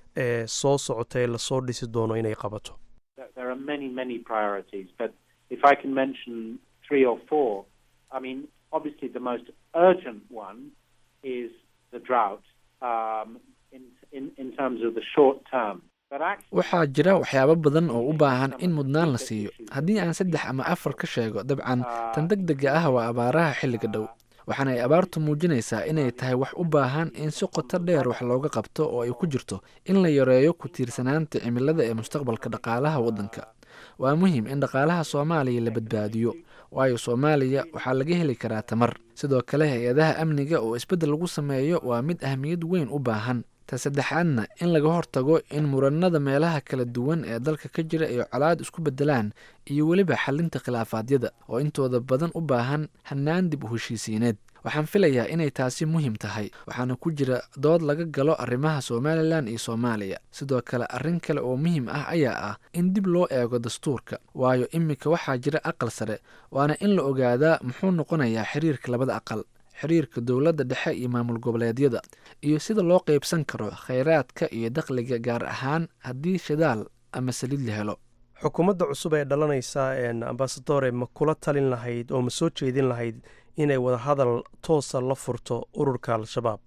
ee soo socota ee lasoo dhisi doono inay qabato there are many, many priorities, but if I can mention three or four, I mean, obviously the most urgent one is the drought um, in, in, in terms of the short term. waxaa jira waxyaabo badan oo u baahan in mudnaan la siiyo haddii aan saddex ama afar ka sheego dabcan tan deg dega ah waa abaaraha xilliga dhow waxaana ay abaartu muujinaysaa inay tahay wax u baahan in si qoto dheer wax looga qabto oo ay ku jirto in la yareeyo ku tiirsanaanta cimilada ee mustaqbalka dhaqaalaha waddanka waa muhiim in dhaqaalaha soomaaliya la badbaadiyo waayo soomaaliya waxaa laga heli karaa tamar sidoo kale hay-adaha amniga oo isbeddel lagu sameeyo waa mid ahmiyad weyn u baahan ta saddexaadna in laga hortago in muranada meelaha kala duwan ee dalka ka jira ay colaad isku beddelaan iyo weliba xalinta khilaafaadyada oo intooda badan u baahan hannaan dib u heshiisiineed waxaan filayaa inay taasi muhiim tahay waxaana ku jira dood laga galo arrimaha somalilan iyo soomaaliya sidoo kale arrin kale oo muhiim ah ayaa ah in dib loo eego dastuurka waayo iminka waxaa jira aqal sare waana in la ogaadaa muxuu noqonayaa xiriirka labada aqal xiriirka dowladda dhexe iyo maamul goboleedyada iyo sida loo qeybsan karo khayraadka iyo dakhliga gaar ahaan haddii shidaal ama saliid la helo xukuumadda cusub ee dhalanaysa ambasadore ma kula talin lahayd oo ma soo jeedin lahayd inay wada hadal toosa la furto ururka al-shabaab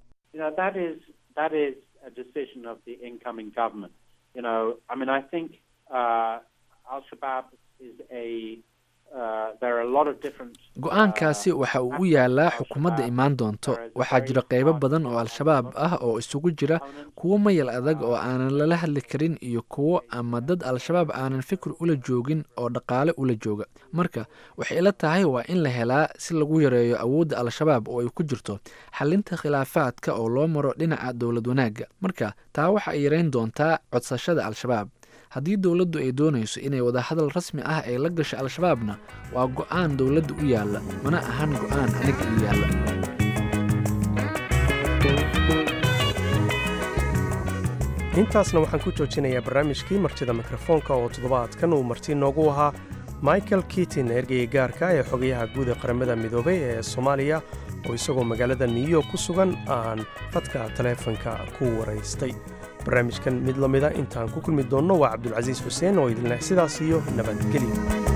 go-aankaasi waxa uu u yaalaa xukuumadda imaan doonto waxaa jira qeybo badan oo al-shabaab ah oo isugu jira kuwo mayal adag oo aanan lala hadli karin iyo kuwo ama dad al-shabaab aanan fikir ula joogin oo dhaqaale ula jooga marka waxay ila tahay waa in la helaa si lagu yareeyo awoodda al-shabaab oo ay ku jirto xalinta khilaafaadka oo loo maro dhinaca dowlad wanaagga marka taa waxa ay yareyn doontaa codsashada al-shabaab haddii dowladdu ay doonayso inay wadahadal rasmi ah ay la gasho al-shabaabna waa go-aan dowladda u yaalla mana ahan go-aan aniga u yaalla intaasna waxaan ku joojinayaa barnaamijkii martida mikrofoonka oo toddobaadkan uu marti noogu ahaa michael kitin ergeyga gaarka ee xogayaha guud ee qaramada midoobay ee soomaaliya oo isagoo magaalada new york ku sugan aan fadka taleefanka ku waraystay barnaamijkan mid la mida intaan ku kulmi doonno waa cabdulcasiis xuseen oo idinleh sidaas iyo nabadgelyo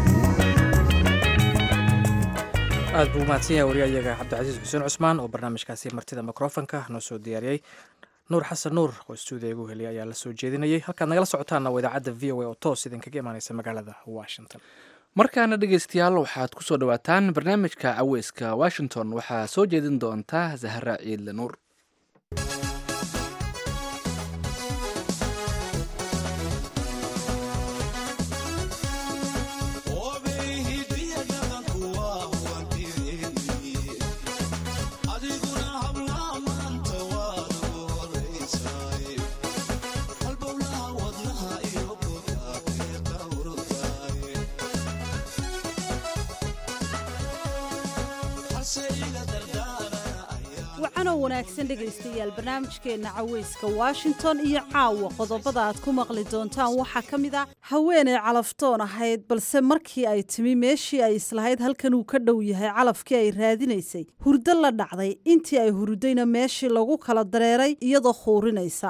aad buu umahadsan yahay wariyayaga cabdicasiis xuseen cusmaan oo barnaamijkaasi martida mikrofonka noo soo diyaariyey nuur xasan nuur oo stuudiya igu heliya ayaa la soo jeedinayay halkaad nagala socotaanna waa idaacadda v o a oo toos idinkaga imaaneysa magaalada washington markaana dhegaystayaal waxaad ku soo dhowaataan barnaamijka caweyska washington waxaa soo jeedin doonta zahra ciidle nuur wacanoo wanaagsan dhegaystayaal barnaamijkeenna caweyska washington iyo caawa qodobada aad ku maqli doontaan waxaa ka mid a haweenay calaftoon ahayd balse markii ay timi meeshii ay islahayd halkan uu ka dhow yahay calafkii ay raadinaysay hurdo la dhacday intii ay hurdayna meeshii lagu kala dareeray iyadoo khuurinaysa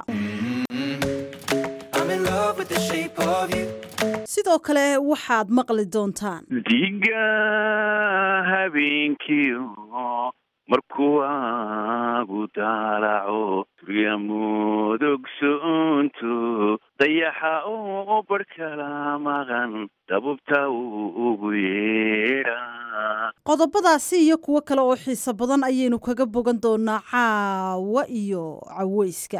sidoo kale waxaad maqli doontaan diga habeenkiio markuu waagu daalaco turya mudogsoonto dayaxa oo barhkala maqan dabubta ugu yeedha qodobadaasi iyo kuwo kale oo xiiso badan ayaynu kaga bogan doonaa caawa iyo caweyska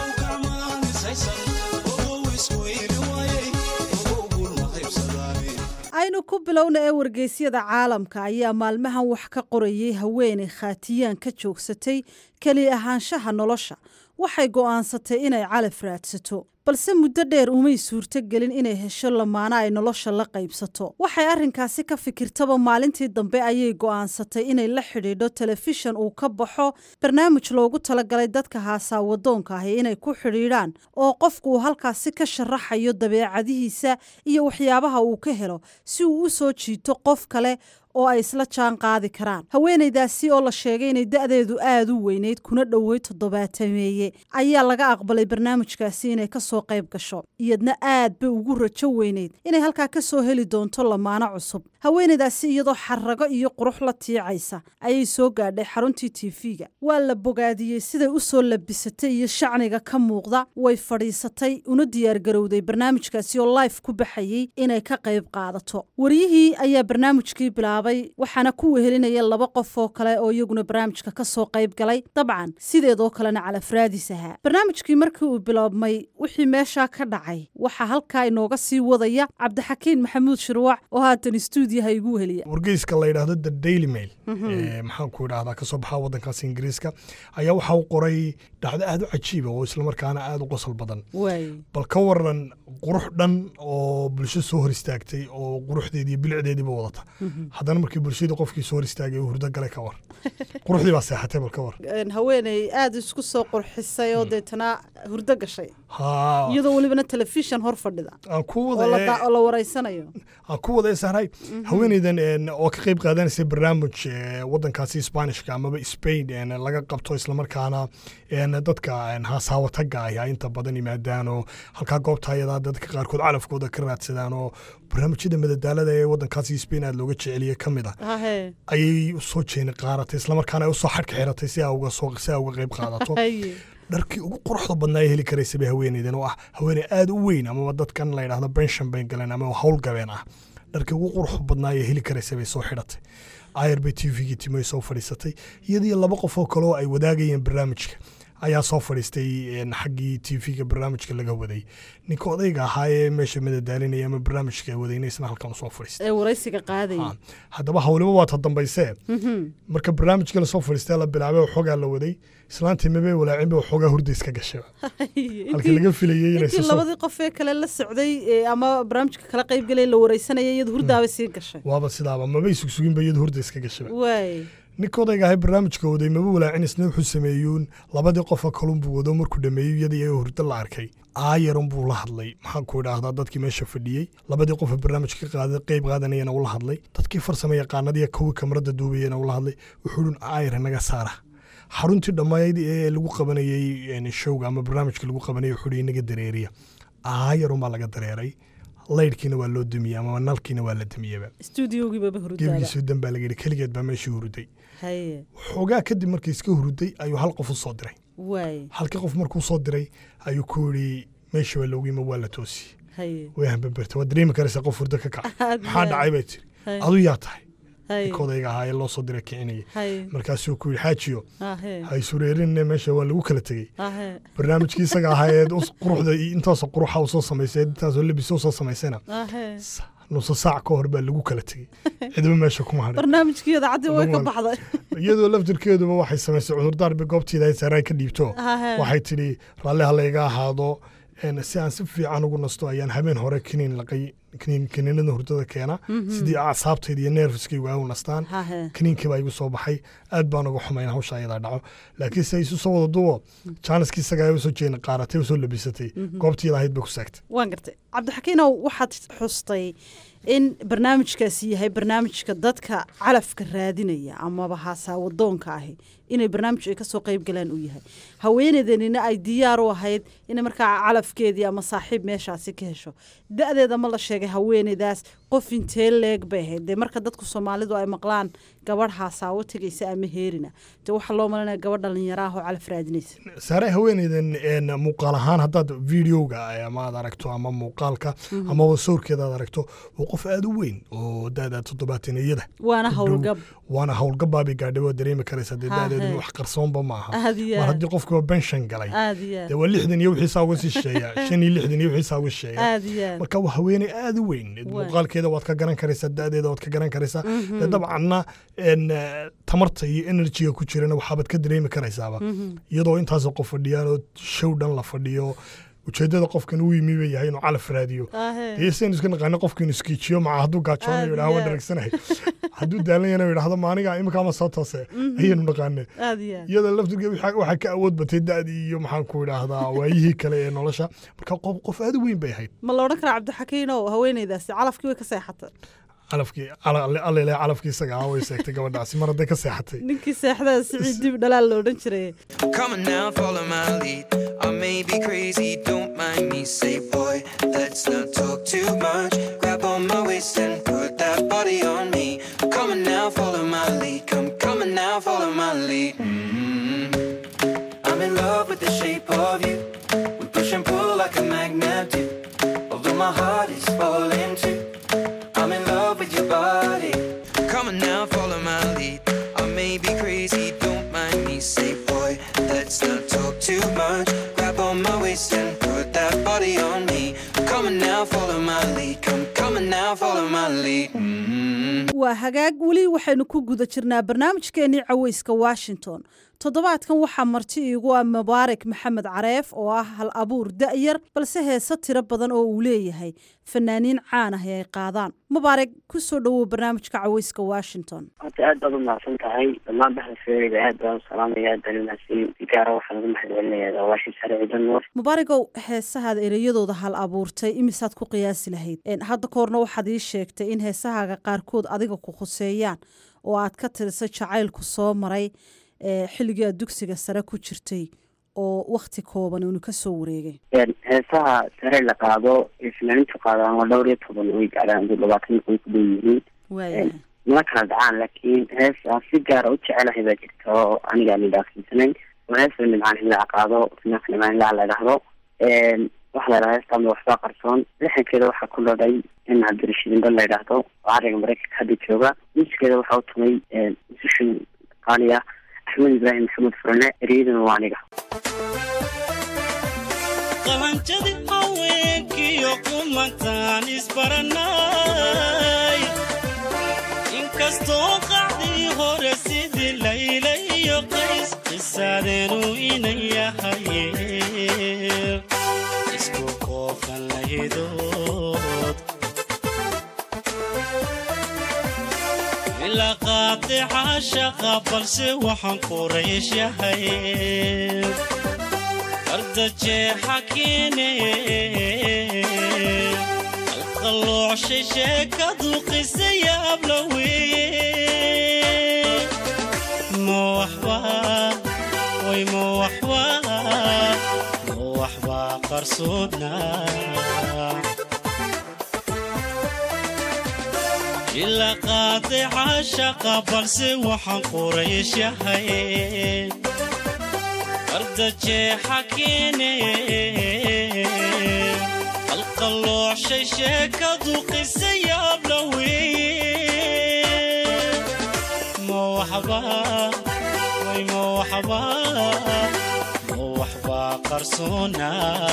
aynu ku bilowna ee wargeysyada caalamka ayaa maalmahan wax ka qorayay haweenay khaatiyaan ka joogsatay keli ahaanshaha nolosha waxay go'aansatay inay calaf raadsato balse muddo dheer umay suurto gelin inay hesho lamaana ay nolosha la qaybsato waxay arrinkaasi ka fikirtaba maalintii dambe ayay go'aansatay inay la xidhiidho telefishan uu ka baxo barnaamij loogu talagalay dadka haasaawadoonka ahi inay ku xidhiidhaan oo qofku uu halkaasi ka sharaxayo dabeecadihiisa iyo waxyaabaha uu ka helo si uu u soo jiito qof kale oo ay isla jaan qaadi karaan haweenaydaasi oo la sheegay inay da'deedu aad u weyneyd kuna dhowey toddobaatameeye ayaa laga aqbalay barnaamijkaasi inay ka soo qayb gasho iyadna aad bay ugu rajo weyneyd inay halkaa ka soo heli doonto lamaano cusub haweenaydaasi iyadoo xarago iyo qurux la tiicaysa ayay soo gaadhay xaruntii tiifiga waa la bogaadiyey siday u soo labisatay iyo shacniga ka muuqda way fadhiisatay una diyaargarowday barnaamijkaasi oo life ku baxayey inay ka qayb qaadato waryihii ayaa barnaamijkii bilaabay waxaana ku wehelinaya laba qof oo kale oo iyaguna barnaamijka ka soo qayb galay dabcan sideedoo kalena calafraadis ahaa barnaamijkii markii uu biloobmay wixii meeshaa ka dhacay waxaa halkaa inooga sii wadaya cabdixakiin maxamuud shirwac oo haatan stuudiyaha igu weheliya wargeyska la yidhaahdo the daily mail maxaan ku idhahdaa kasoo baxaa waddankaas ingiriiska ayaa waxa uu qoray dhacdo aad u cajiiba oo islamarkaana aada u qosol badan bal ka waran qurux dhan oo bulsho soo hor istaagtay oo quruxdeediiyo bilicdeediiba wadata haddana markii bulshadii qofkii soo hor istaagay uu hurdo galay ka war quruxdii baa seexatay bal ka war haweeney aada isku soo qurxisay oo deetana hurdo gashay haa iyadoo welibana telefishan hor fadhida aan ku oo wada la- oo la wareysanayo aan ku wada sahray haweeneydan een, oo ka qayb qaadanaysa barnaamij ee, waddankaasi spanishka amaba spain een, laga qabto islamarkaana een, dadka een, haasaawataga ahi ay inta badan yimaadaan oo halkaa goobta ayadaa dadka qaarkood calafkooda ka raadsadaan oo barnaamijyada madadaalada ee waddankaasi spain aad looga jeceliye ka mid ah hahe ayay usoo jeeni qaaratay islamarkaana ay usoo xadhka xiratay si aa uga soo si aa uga qayb qaadato haye dharkii ugu quruxda badnaa ee heli karaysa bay haweeneydan oo ah haweeney aada u weyn amaba dadkan la yidhahdo benshan bay galeen ama howlgabeen ah dharkii ugu quruxda badnaa ee heli karaysa bay soo xidhatay ayar bay t v-gii timoy soo fadhiisatay iyadiyo laba qof oo kale oo ay wadaagayeen barnaamijka ayaa soo fadhiistay een, xaggii t v-ga barnaamijka laga waday ninka odayga ahaa ee meesha madadaalinaya ama barnaamijka wadayna isna halkan usoo fadhiistay ee waraysiga qaadaya Ha, haddaba hawliba waa ta dambaysee marka barnaamijka lasoo fadhiistay la bilaabay waxoogaa la waday islaantii mabay walaacinba waxoogaa hurda iska gashay halkii laga filayey inay intii soo labadii qof ee kale la socday ee ama barnaamijka kala qayb galay la wareysanaya iyadu hurdaaba sii gashay waaba sidaaba mabay sugsuginba iyadu hurda iska gashaba waay ninka odayga ahay barnaamijka waday maba walaacin isna wuxuu sameeyuun labadii qofa kalunbuu wado markuu dhameeyey iyada iyaga hurdo la arkay aayarun buu la hadlay maxaan ku idhaahdaa dadkii meesha fadhiyey labadii qofa barnaamijka ka qaada qayb qaadanayana ula hadlay dadkii farsamo yaqaanadii kuwii kamarada duubayana ula hadlay wuxuu dhun aayar naga saara xaruntii dhammayd ee lagu qabanayey een, showga ama barnaamijka lagu qabanayay wuxuu inaga dareeriya aayarun baa laga dareeray laydhkiina waa loo dumiyey ama nalkiina waa la dumiyeba stuudiogiibaba hurdaaba gebigiisu dan baa laga yidhi keligeed baa meeshii huruday haye xoogaa kadib markii iska huruday ayuu hal qof u soo diray waay halkii qof markuu soo diray ayuu ku yidhi meesha waa loogu yima waa la toosi haye way hambaberta waad dareemi karaysaa qof hurdo ka kaca Aad maxaa yaa. dhacay bay tiri Haye. adu yaa tahay haye kodayga ahaa ee loo soo diray kicinaya haye markaasuu ku yidhi xaajiyo ahe ha isureerinne meesha waa lagu kala tegey ahe barnaamijkii isaga ahaa ee us- quruxda iyo intaasoo quruxa u soo samaysay intaasoo lebisa u soo samaysayna ahe nusa saac ka hor baa lagu kala tegey cidba meesha kuma hadhin barnaamijkii idaacadii way ka Lagu baxday iyadoo laftirkeeduba waxay samaysay cudurdaar bay goobtiida ay saaraan ka dhiibto Ahe. waxay tidhi raalli ha layga ahaado een, si aan si fiican ugu nasto ayaan habeen hore kiniin laqay kiniin kiniinada hurdada keena Mhm. sidii acsaabtayda iyo neerfiskaygu ay u nastaan Ahe. kiniinkii baa igu soo baxay aad baan uga xumayn hawsha ayadaa dhaco laakiin se isu soo wada duwo jaaniskii isaga ay usoo jeedin qaaratay usoo labisatay Mhm. goobtiida ahayd bay ku saagtay waan gartay cabdixakiinow waxaad xustay in barnaamijkaasi yahay barnaamijka dadka calafka raadinaya amaba haasawadoonka ahi inay barnaamij ay kasoo qayb galaan uu yahay haweeneydanina ay diyaar u ahayd inay markaa calafkeedii ama saaxiib meeshaasi ka hesho da-deeda ma la sheegay haweeneydaas qof intee leeg bay ahayd dee marka dadku soomaalidu ay maqlaan gabadh haasaawo tegaysa ama heerina dee waxaa loo malanaya gabadh dhalinyaro ah oo calaf raadinaysa saare haweeneydan een, muuqaal ahaan haddaad videoga ama aad aragto ama muuqaalka Mhm. amaba sawirkeeda aad aragto waa qof aad u weyn oo da-da toddobaataniyada waana ku dhow. howlgab waana howlgabaabay gaadhay waa dareemi karaysa dee Ha, da-deedu he. wax qarsoonba ma aha Aad iyo mar aad. haddii qofkiiba benshan galay aad iyo aad dee waa lixdan iyo wixiisaa uga sii shisheeya shan iyo lixdan iyo wixiisaa uga shisheeya aad iyo aad marka waa haweeney aad u weyn muuqaalkeeda waad ka garan karaysaa da-deeda waad ka garan karaysaa Mhm. dee dabcanna een, eh, tamarta iyo enerjiga ku jirana waxaabaad ka dareemi karaysaaba Mhm. iyadoo intaasoo qof fadhiyaan oo show dhan la fadhiyo ujeedada qofkan uu yimi ba yahay inuu calaf raadiyo Ahe. dee saynu iska naqaano qofka inuu iskiijiyo maca hadduu gaajoonayo Aad yidhaha waa iyo aad. dharagsanahay hadduu daalan yana yidhahdo maaniga imikaama soo toose Mhm. ayaynu naqaane aad iyo aad iyada laftirkeed waxaa waxaa ka awood batay da-dii iyo maxaan ku idhaahdaa waayihii kale ee nolosha marka qof qof aad u weyn bay ahayd ma la odhan karaa cabdixakiinow haweeneydaasi calafkii way ka seexatay calafkii allele calafkii isaga ah way seegtay gabadhaasi mar hadday ka seexatay ninkii seexdaa siciid dib dhalaal la odhan jiray Come on now, follow my lead. I may be crazy, don't mind me. Say, boy, let's not talk too much. Grab on my waist and put that body on me. Come on now, follow my lead. Come, come on now, follow my lead. mm I'm in love with the shape of you. We push and pull like a magnet do. Although my heart is falling too. I'm in love with your body. Come on now, follow my lead. I may be crazy, don't mind me. Say, boy, let's not talk too much. Grab on my waist and put that body on me. Come on now, follow my lead. Come, come on now, follow my lead. mm waa hagaag weli waxaynu ku guda jirnaa barnaamijkeenii caweyska washington toddobaadkan waxaa marti iigu ah mubaarak maxamed careef oo ah hal abuur da'yar balse heese tiro badan oo uu leeyahay fanaaniin caan ah ee ay qaadaan mubaarak ku soo dhowow barnaamijka caweyska washington horta aad baad u mahadsan tahay dhammaan baxalfeereyda aad baan u salaamaya aad baan u mahadsan si gaara waxaan ugu mahadcelinayaa waashii sare ciidan nuur mubaaragow heesahaada ereyadooda hal abuurtay imisaad ku qiyaasi lahayd Een, hadda koorna waxaad ii sheegtay in heesahaaga qaarkood adiga ku khuseeyaan oo aad ka tirisay jacaylku soo maray ee, xilligii aad dugsiga sare ku jirtay oo wakti kooban uunu ka soo wareegay Een, heesaha sare la qaado ee finaanintu qaadaan waa dhowr iyo toban way gaadhaan duu labaatan way ku dhow yihiin waayahay mana kala dhacaan laakiin hees aan si gaara u jecelahay baa jirta oo aniga aan idhaafsiisanayn oo heesa nimcaan himlaca qaado finaanka nimcaan himlaca la idhaahdo Een, waxaa la idhaha heestaama waxbaa qarsoon lixankeeda waxaa ku dhodhay in cabdirashiid indho la idhaahdo oo cariga maraykanka hadda jooga musigeeda waxaa u tumay musishin qaali ah axmed ibraahim maxamed furane ereyaduna waa aniga qalanjadi haweenkiyo kumantaan isbaranay inkastoo qacdii hore sidii layla iyo qays qisaadeenu inan yahaye isku qoofan lahidood ilaa qaadica shaqa balse waxaan quraysh yahay ardajeexa keene alqalloocshay sheekadu qisa yaabla weeye ma waxba way ma waxba ma waxba qarsoodna ilaa qaadica shaqa balse waxaan quraysh yahay arda jeexa keene qalqalloocshay sheekadu qisa yaabla weeye ma waxba way ma waxba ma waxbaa qarsoona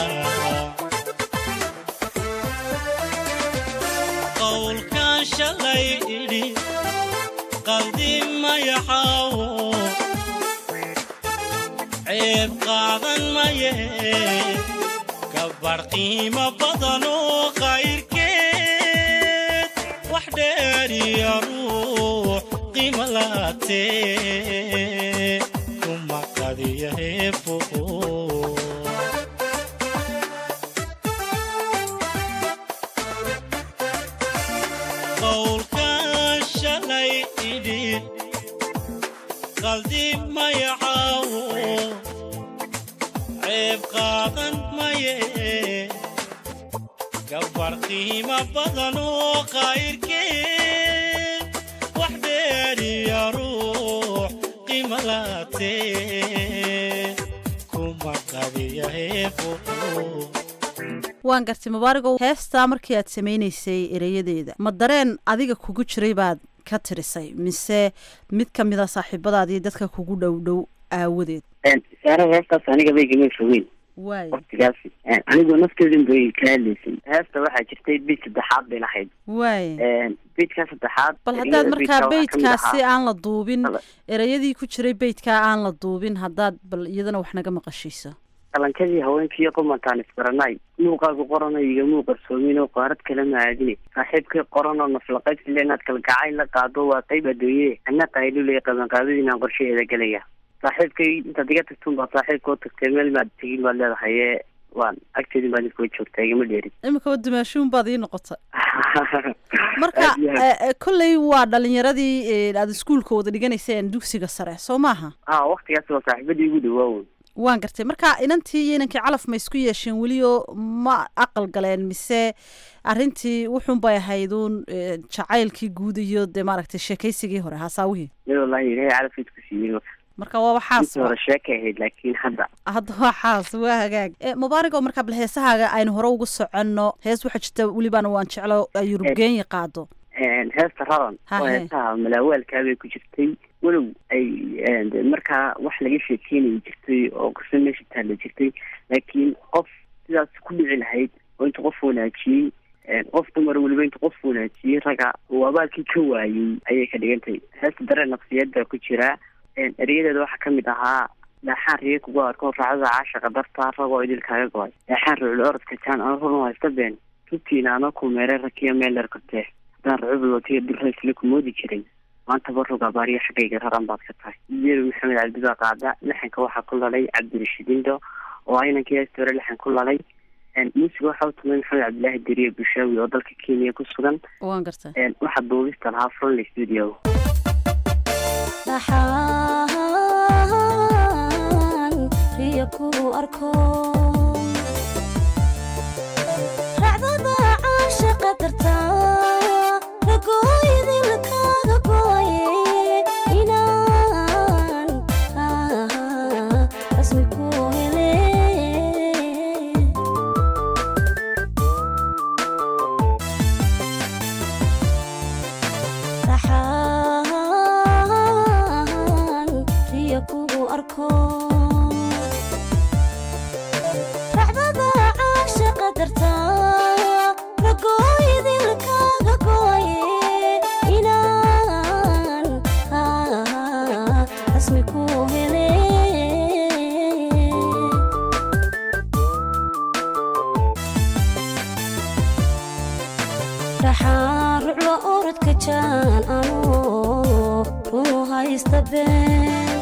qowlkan shalay idhi qaldi mayaxaawo ceeb qaadan maye gabar qiimo badan oo qayrkeed wax dheeriya ruux qiimo laatee kuma qadiya heebo qowlkan shalay idhi qaldi mayacaawo ceeb qaadan maye gabar qiimo badan oo qayrkeed wax dheeriya ruux qiimo laatee kuma qadiya heebo waan gartay mubaaragow heestaa markii aad samaynaysay ereyadeeda ma dareen adiga kugu jiray baad ka tirisay mise mid ka mida saaxiibadaadii dadka kugu dhow dhow aawadeed saara heestaas aniga bay gama fogeyn waay waqtigaas anigoo nafteedin bay ka hadlaysay heesta waxaa jirtay bid saddexaad bay lahayd waay bidkaa saddexaad bal haddaad ereyada markaa bidkaa waxaa ka mid beydkaasi ahaa- aan la duubin ereyadii ku jiray beydkaa aan la duubin haddaad bal iyadana wax naga maqashiiso qalankadii haweenkii qumantaan isbaranay muuqaagu qorano iga muuqa soominoo qaarad kala maadine saaxiibkii qoranoo naflaqaybsile inaad kalgacay la qaado waa qayb adooye ana qayluley qabanqaadadiinaan qorshaheeda gelaya saaxiibkay intaad iga tagtun baa saaxiibkoo tagtay meel maad tegin baad leedahay ee waan agteedin baad iskoo joogtaa igama dheerin imika wadimaashuun baad ii noqotay marka Aad iyo aad. eh, eh, kolley waa dhalinyaradii eh, aad iskuulka wada dhiganayseen dugsiga sare soo maaha ah waqtigaas waa saaxiibadii igu dhawaawo waan gartay marka inantii iyo inankii calaf ma isku yeesheen weliyo ma aqal galeen mise arrintii wuxun bay ahayd uun eh, jacaylkii guud iyo dee maaragtay sheekaysigii hore haasaawihii mid wallahi ilaahay calafkiis ku siiyey marka waa waxaas intii hore sheekay ahayd laakiin hadda hadda waa xaas waa hagaag Eh, mubaarago marka bal heesahaaga aynu hore ugu soconno hees waxaa jirta welibana waan jeclo ay yurubgeenya qaado heesta raran Ha, oo he. heestaha malaawaalkaa bay ku jirtay walow ay de markaa wax laga sheekeynaya jirtay oo qiso meesha taalla jirtay laakiin qof sidaas ku dhici lahayd oo inta qof wanaajiyey qof dumar weliba inta qof wanaajiyey raga uu abaalkii ka waayey ayay ka dhigantay heesta dareen nafsiyeed baa ku jira erayadeeda waxaa kamid ahaa dhaaxaan riye kugu arko raacdada caashaqa dartaa ragoo idil kaaga go-ay dhaaxaan rucul orodka jaan ano run haysta been rugtiina ano ku meeray rakiya meel dheer kortee haddaan rucubul watiya dulraysle ku moodi jiray maanta barog abaariya xaggayga raran baad ka tahay yeeri maxamed cabdi baa qaada lixanka waxaa ku lalay cabdirashiid indo oo ah inankii heesta hore lixan ku lalay muusiga waxaa u tumay maxamed cabdilaahi deriye bushaawi oo dalka kenya ku sugan waan gartay waxaa duubista lahaa fronley studio dhaxaan riyo kugu arko racdada caashaqa dartaa ragooyadii lakaaga gooye inaan rasmi ku hele dhaxaan riyo kugu arko racdada caashaqa dartaa ragooyadii lakaaga gooye inaan rasmi ku hele dhaxaan ruclo orodka jaan anoo runu haysta been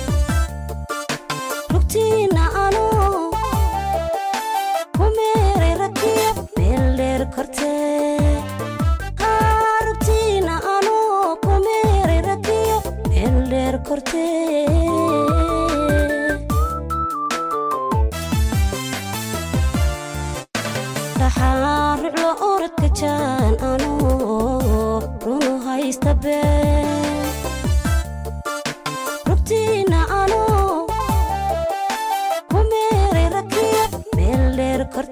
rugtiina anoo ku meeray rakiya meel dheer kortee haa rugtiina anoo ku meeray rakiya meel dheer kortee dhaxaan ruclo orodka jaan anoo runu haysta been rugtiina anoo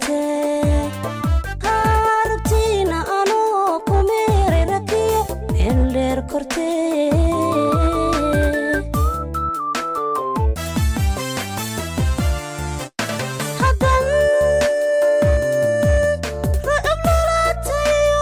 kortee haarabtiina anoo ku meeray rakiyo meel dheer kortee haddan ra'ab lalaatayo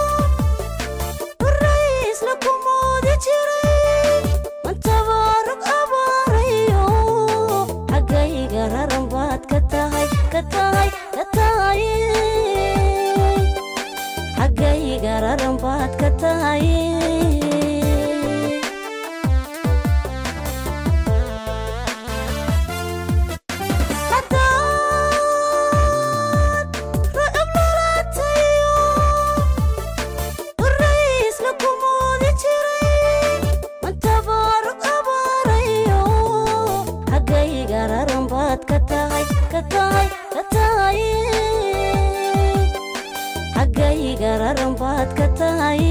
raisla ku moodi jiray mantabaarug abaarayo xaggayga raran baad ka tahay ka tahay ka tahay xaggayga raran baad ka tahay ra'ab lalaatayo raisla ku moodi jiray mantabaarug abaarayo xaggayga raran baad ka tahay ka tahay ka tahay xaggayga raran baad ka tahay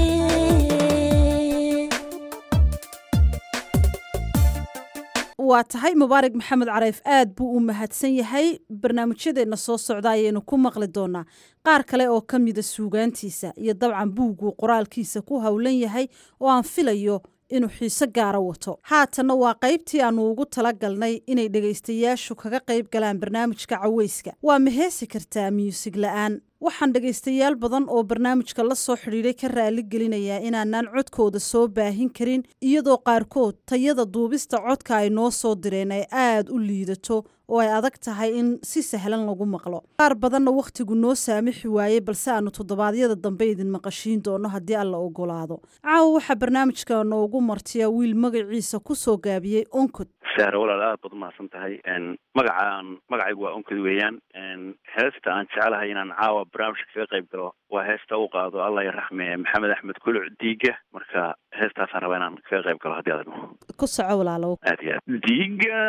waa tahay mubaarak maxamed careyf aad buu u mahadsan yahay barnaamijyadeenna soo socda ayaynu ku maqli doonaa qaar kale oo ka mida suugaantiisa iyo dabcan buugguu qoraalkiisa ku howlan yahay oo aan filayo inuu xiise gaara wato haatanna waa qaybtii aannu ugu tala galnay inay dhegaystayaashu kaga qayb galaan barnaamijka caweyska waa ma heesi kartaa muusig la'aan waxaan dhegaystayaal badan oo barnaamijka la soo xidhiidhay ka raali gelinayaa inaanaan codkooda soo baahin karin iyadoo qaarkood tayada duubista codka ay noo soo direen ay aad u liidato oo ay adag tahay in si sahlan lagu maqlo qaar badanna wakhtigu noo saamixi waayey balse aanu toddobaadyada dambe idin maqashiin doono haddii alla ogolaado caawa waxaa barnaamijka noogu martiya wiil magaciisa ku soo gaabiyey onkod saare walaal aad baad umahadsan tahay magacaan magacaygu waa onkod weeyaan heesta aan jecelahay inaan caawa barnaamijka kaga qayb galo waa heesta u qaado allah ya raxme maxamed axmed kuluc diiga marka heestaasaan rabaa inaan kaga qayb galo haddii aad idmo ku soco walaalow aad iyo aad diiga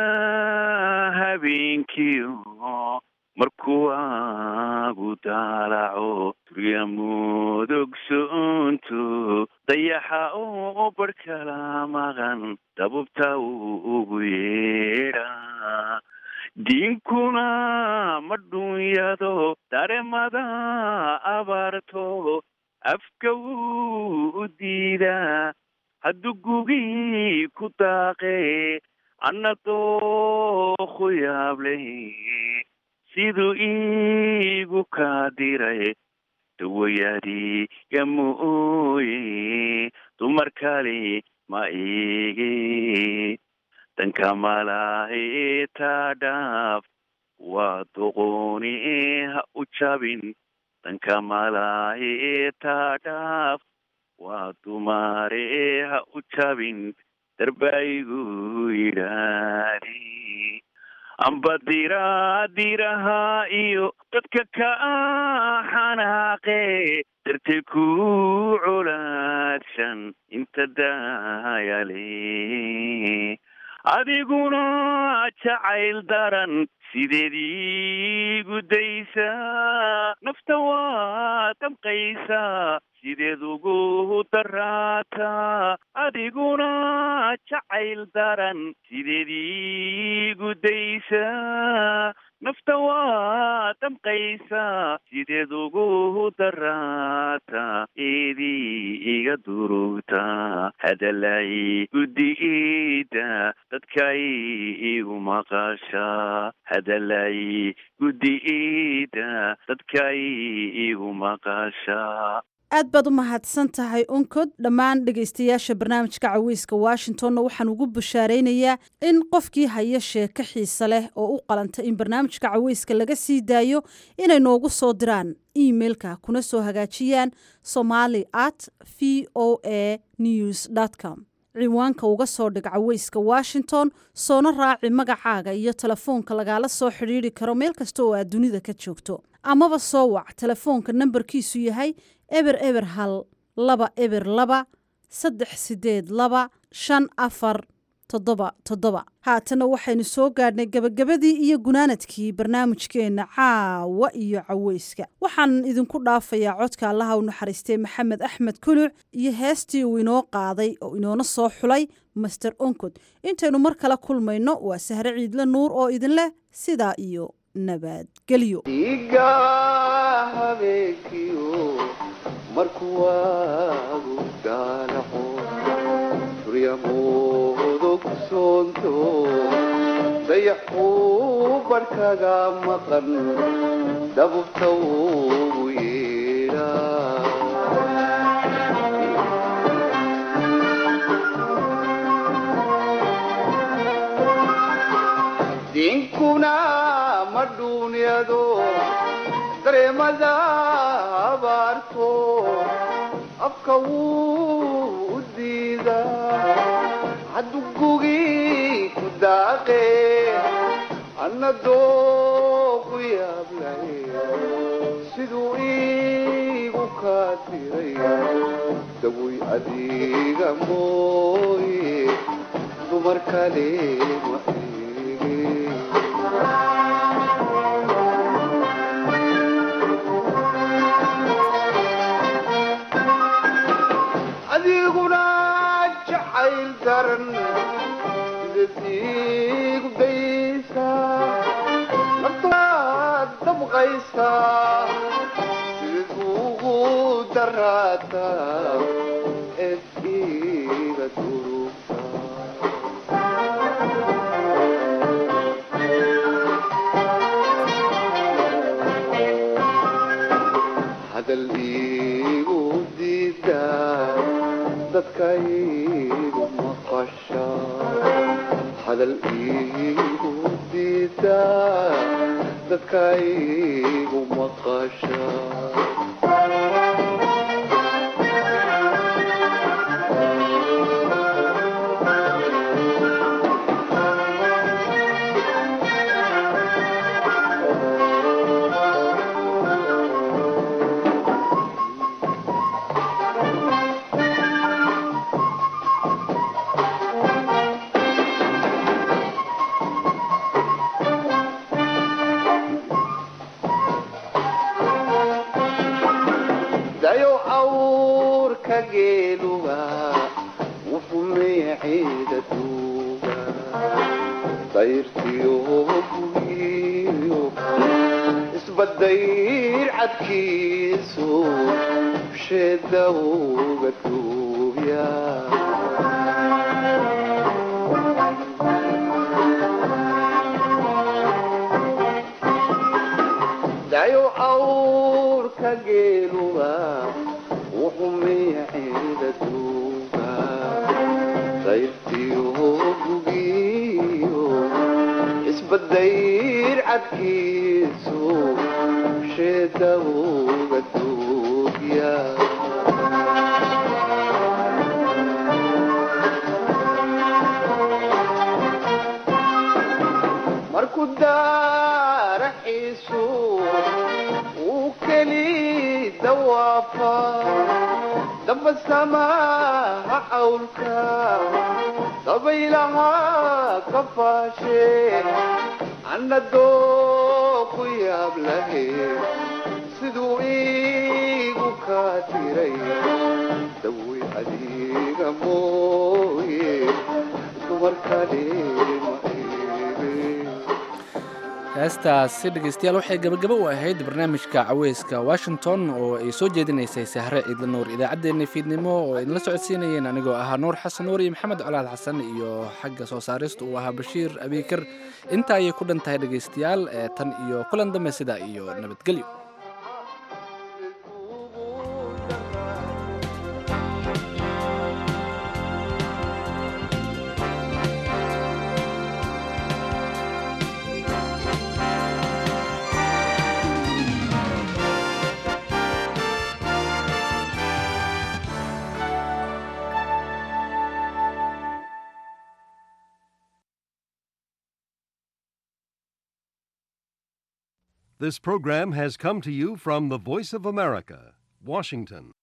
habeenkii markuu aagu daalaco duriya mudug soonto dayaxa oo barh kala maqan dabubta ugu yeedha diinkuna ma dhunyado daremada abaarto afka wuu u diidaa hadduu gugii ku daaqe anna dookhu yaableh siduu iigu kaa diray dawayaadiga mooye dumar kale ma igi danka malahi taa dhaaf waa doqooni ha u jabin danka malahi taa dhaaf waa dumare ha u jabin darbaigu yidhaadi amba dira diraha iyo dadka ka xanaaqe dartay ku colaadshan inta daayale adiguna jacayl daran sideed iigu daysaa nafta waa damqaysaa sideed ugu daraataa adiguna jacayl daran sideed iigu daysaa nafta waa damqaysaa sideed ugu daraataa eedii iga durugtaa hadalay guddigiida dadkay igu maqashaa hadalay guddigiida dadkay igu maqashaa aad baad u mahadsan tahay onkod dhammaan dhegaystayaasha barnaamijka caweyska washingtonna waxaan ugu bushaaraynayaa in qofkii haya sheeko xiise leh oo u qalanta in barnaamijka caweyska laga sii daayo inay noogu soo diraan emeilka kuna soo hagaajiyaan somali at v o a news com ciwaanka uga soo dhig caweyska washington soona raaci magacaaga iyo telefoonka lagaala soo xidhiidri karo meel kasta oo aad dunida ka joogto amaba soo wac telefoonka nambarkiisu yahay eber eber hal laba eber laba saddex sideed laba shan afar toddoba toddoba haatana waxaynu soo gaadhnay gebagabadii iyo gunaanadkii barnaamijkeenna caawa iyo caweyska waxaan idinku dhaafayaa codka allaha u naxariistay maxamed axmed kuluc iyo heestii uu inoo qaaday oo inoona soo xulay master onkod intaynu mar kale kulmayno waa sahre ciidle nuur oo idin leh sidaa iyo nabadgelyo dhiiga habeenkiyo markuu waagu daalaco suryamoodo ku soonto dayaxuu barhkaga maqan dabubta ugu yeedhaa dinkuna ma dhuunyado dareemada abaarto afka wuu u diidaa haddugugii ku daaqe anna doogu yaablay siduu iigu kaa diray dabuy adiga mooye dumar kale ma adiguna jacayl daran sidadiigu daysaa naftaad dabqaysaa sidad ugu daraataa eed iga durugtaa hadal iigu diidaa dadka iigu maqasha hadal iigu diidaa dadka iigu maqasha dayo awrka geeluga wufumeeciida duuga dayrtiyo bugiyo isbadayr cadkiisu sheeda uga duubya dayo awrka geeluga wuxumeeciida duuga dayrtiyo bugiyo isbadayr cadkiisu sheeda uga duubya markuu daaraxiisu uu keli dawaafa damba samaha cawlka dabaylaha ka faashe anna dooku yaab lahe siduu iigu kaa diray dawey adiga mooye dumar kale ma heestaasi dhegeystayaal waxay gabagabo u ahayd barnaamijka caweyska washington oo ay soo jeedinaysay sahre ciidla nuur idaacaddeenna fiidnimo oo idinla socodsiinayeen anigoo ahaa nuur xasan nuur iyo maxamed colaad xasan iyo xagga soo saarista uu ahaa bashiir abiikar intaa ayay ku dhan tahay dhegeystayaal ee tan iyo kulan dambe sidaa iyo nabadgelyo This program has come to you from the Voice of America, Washington.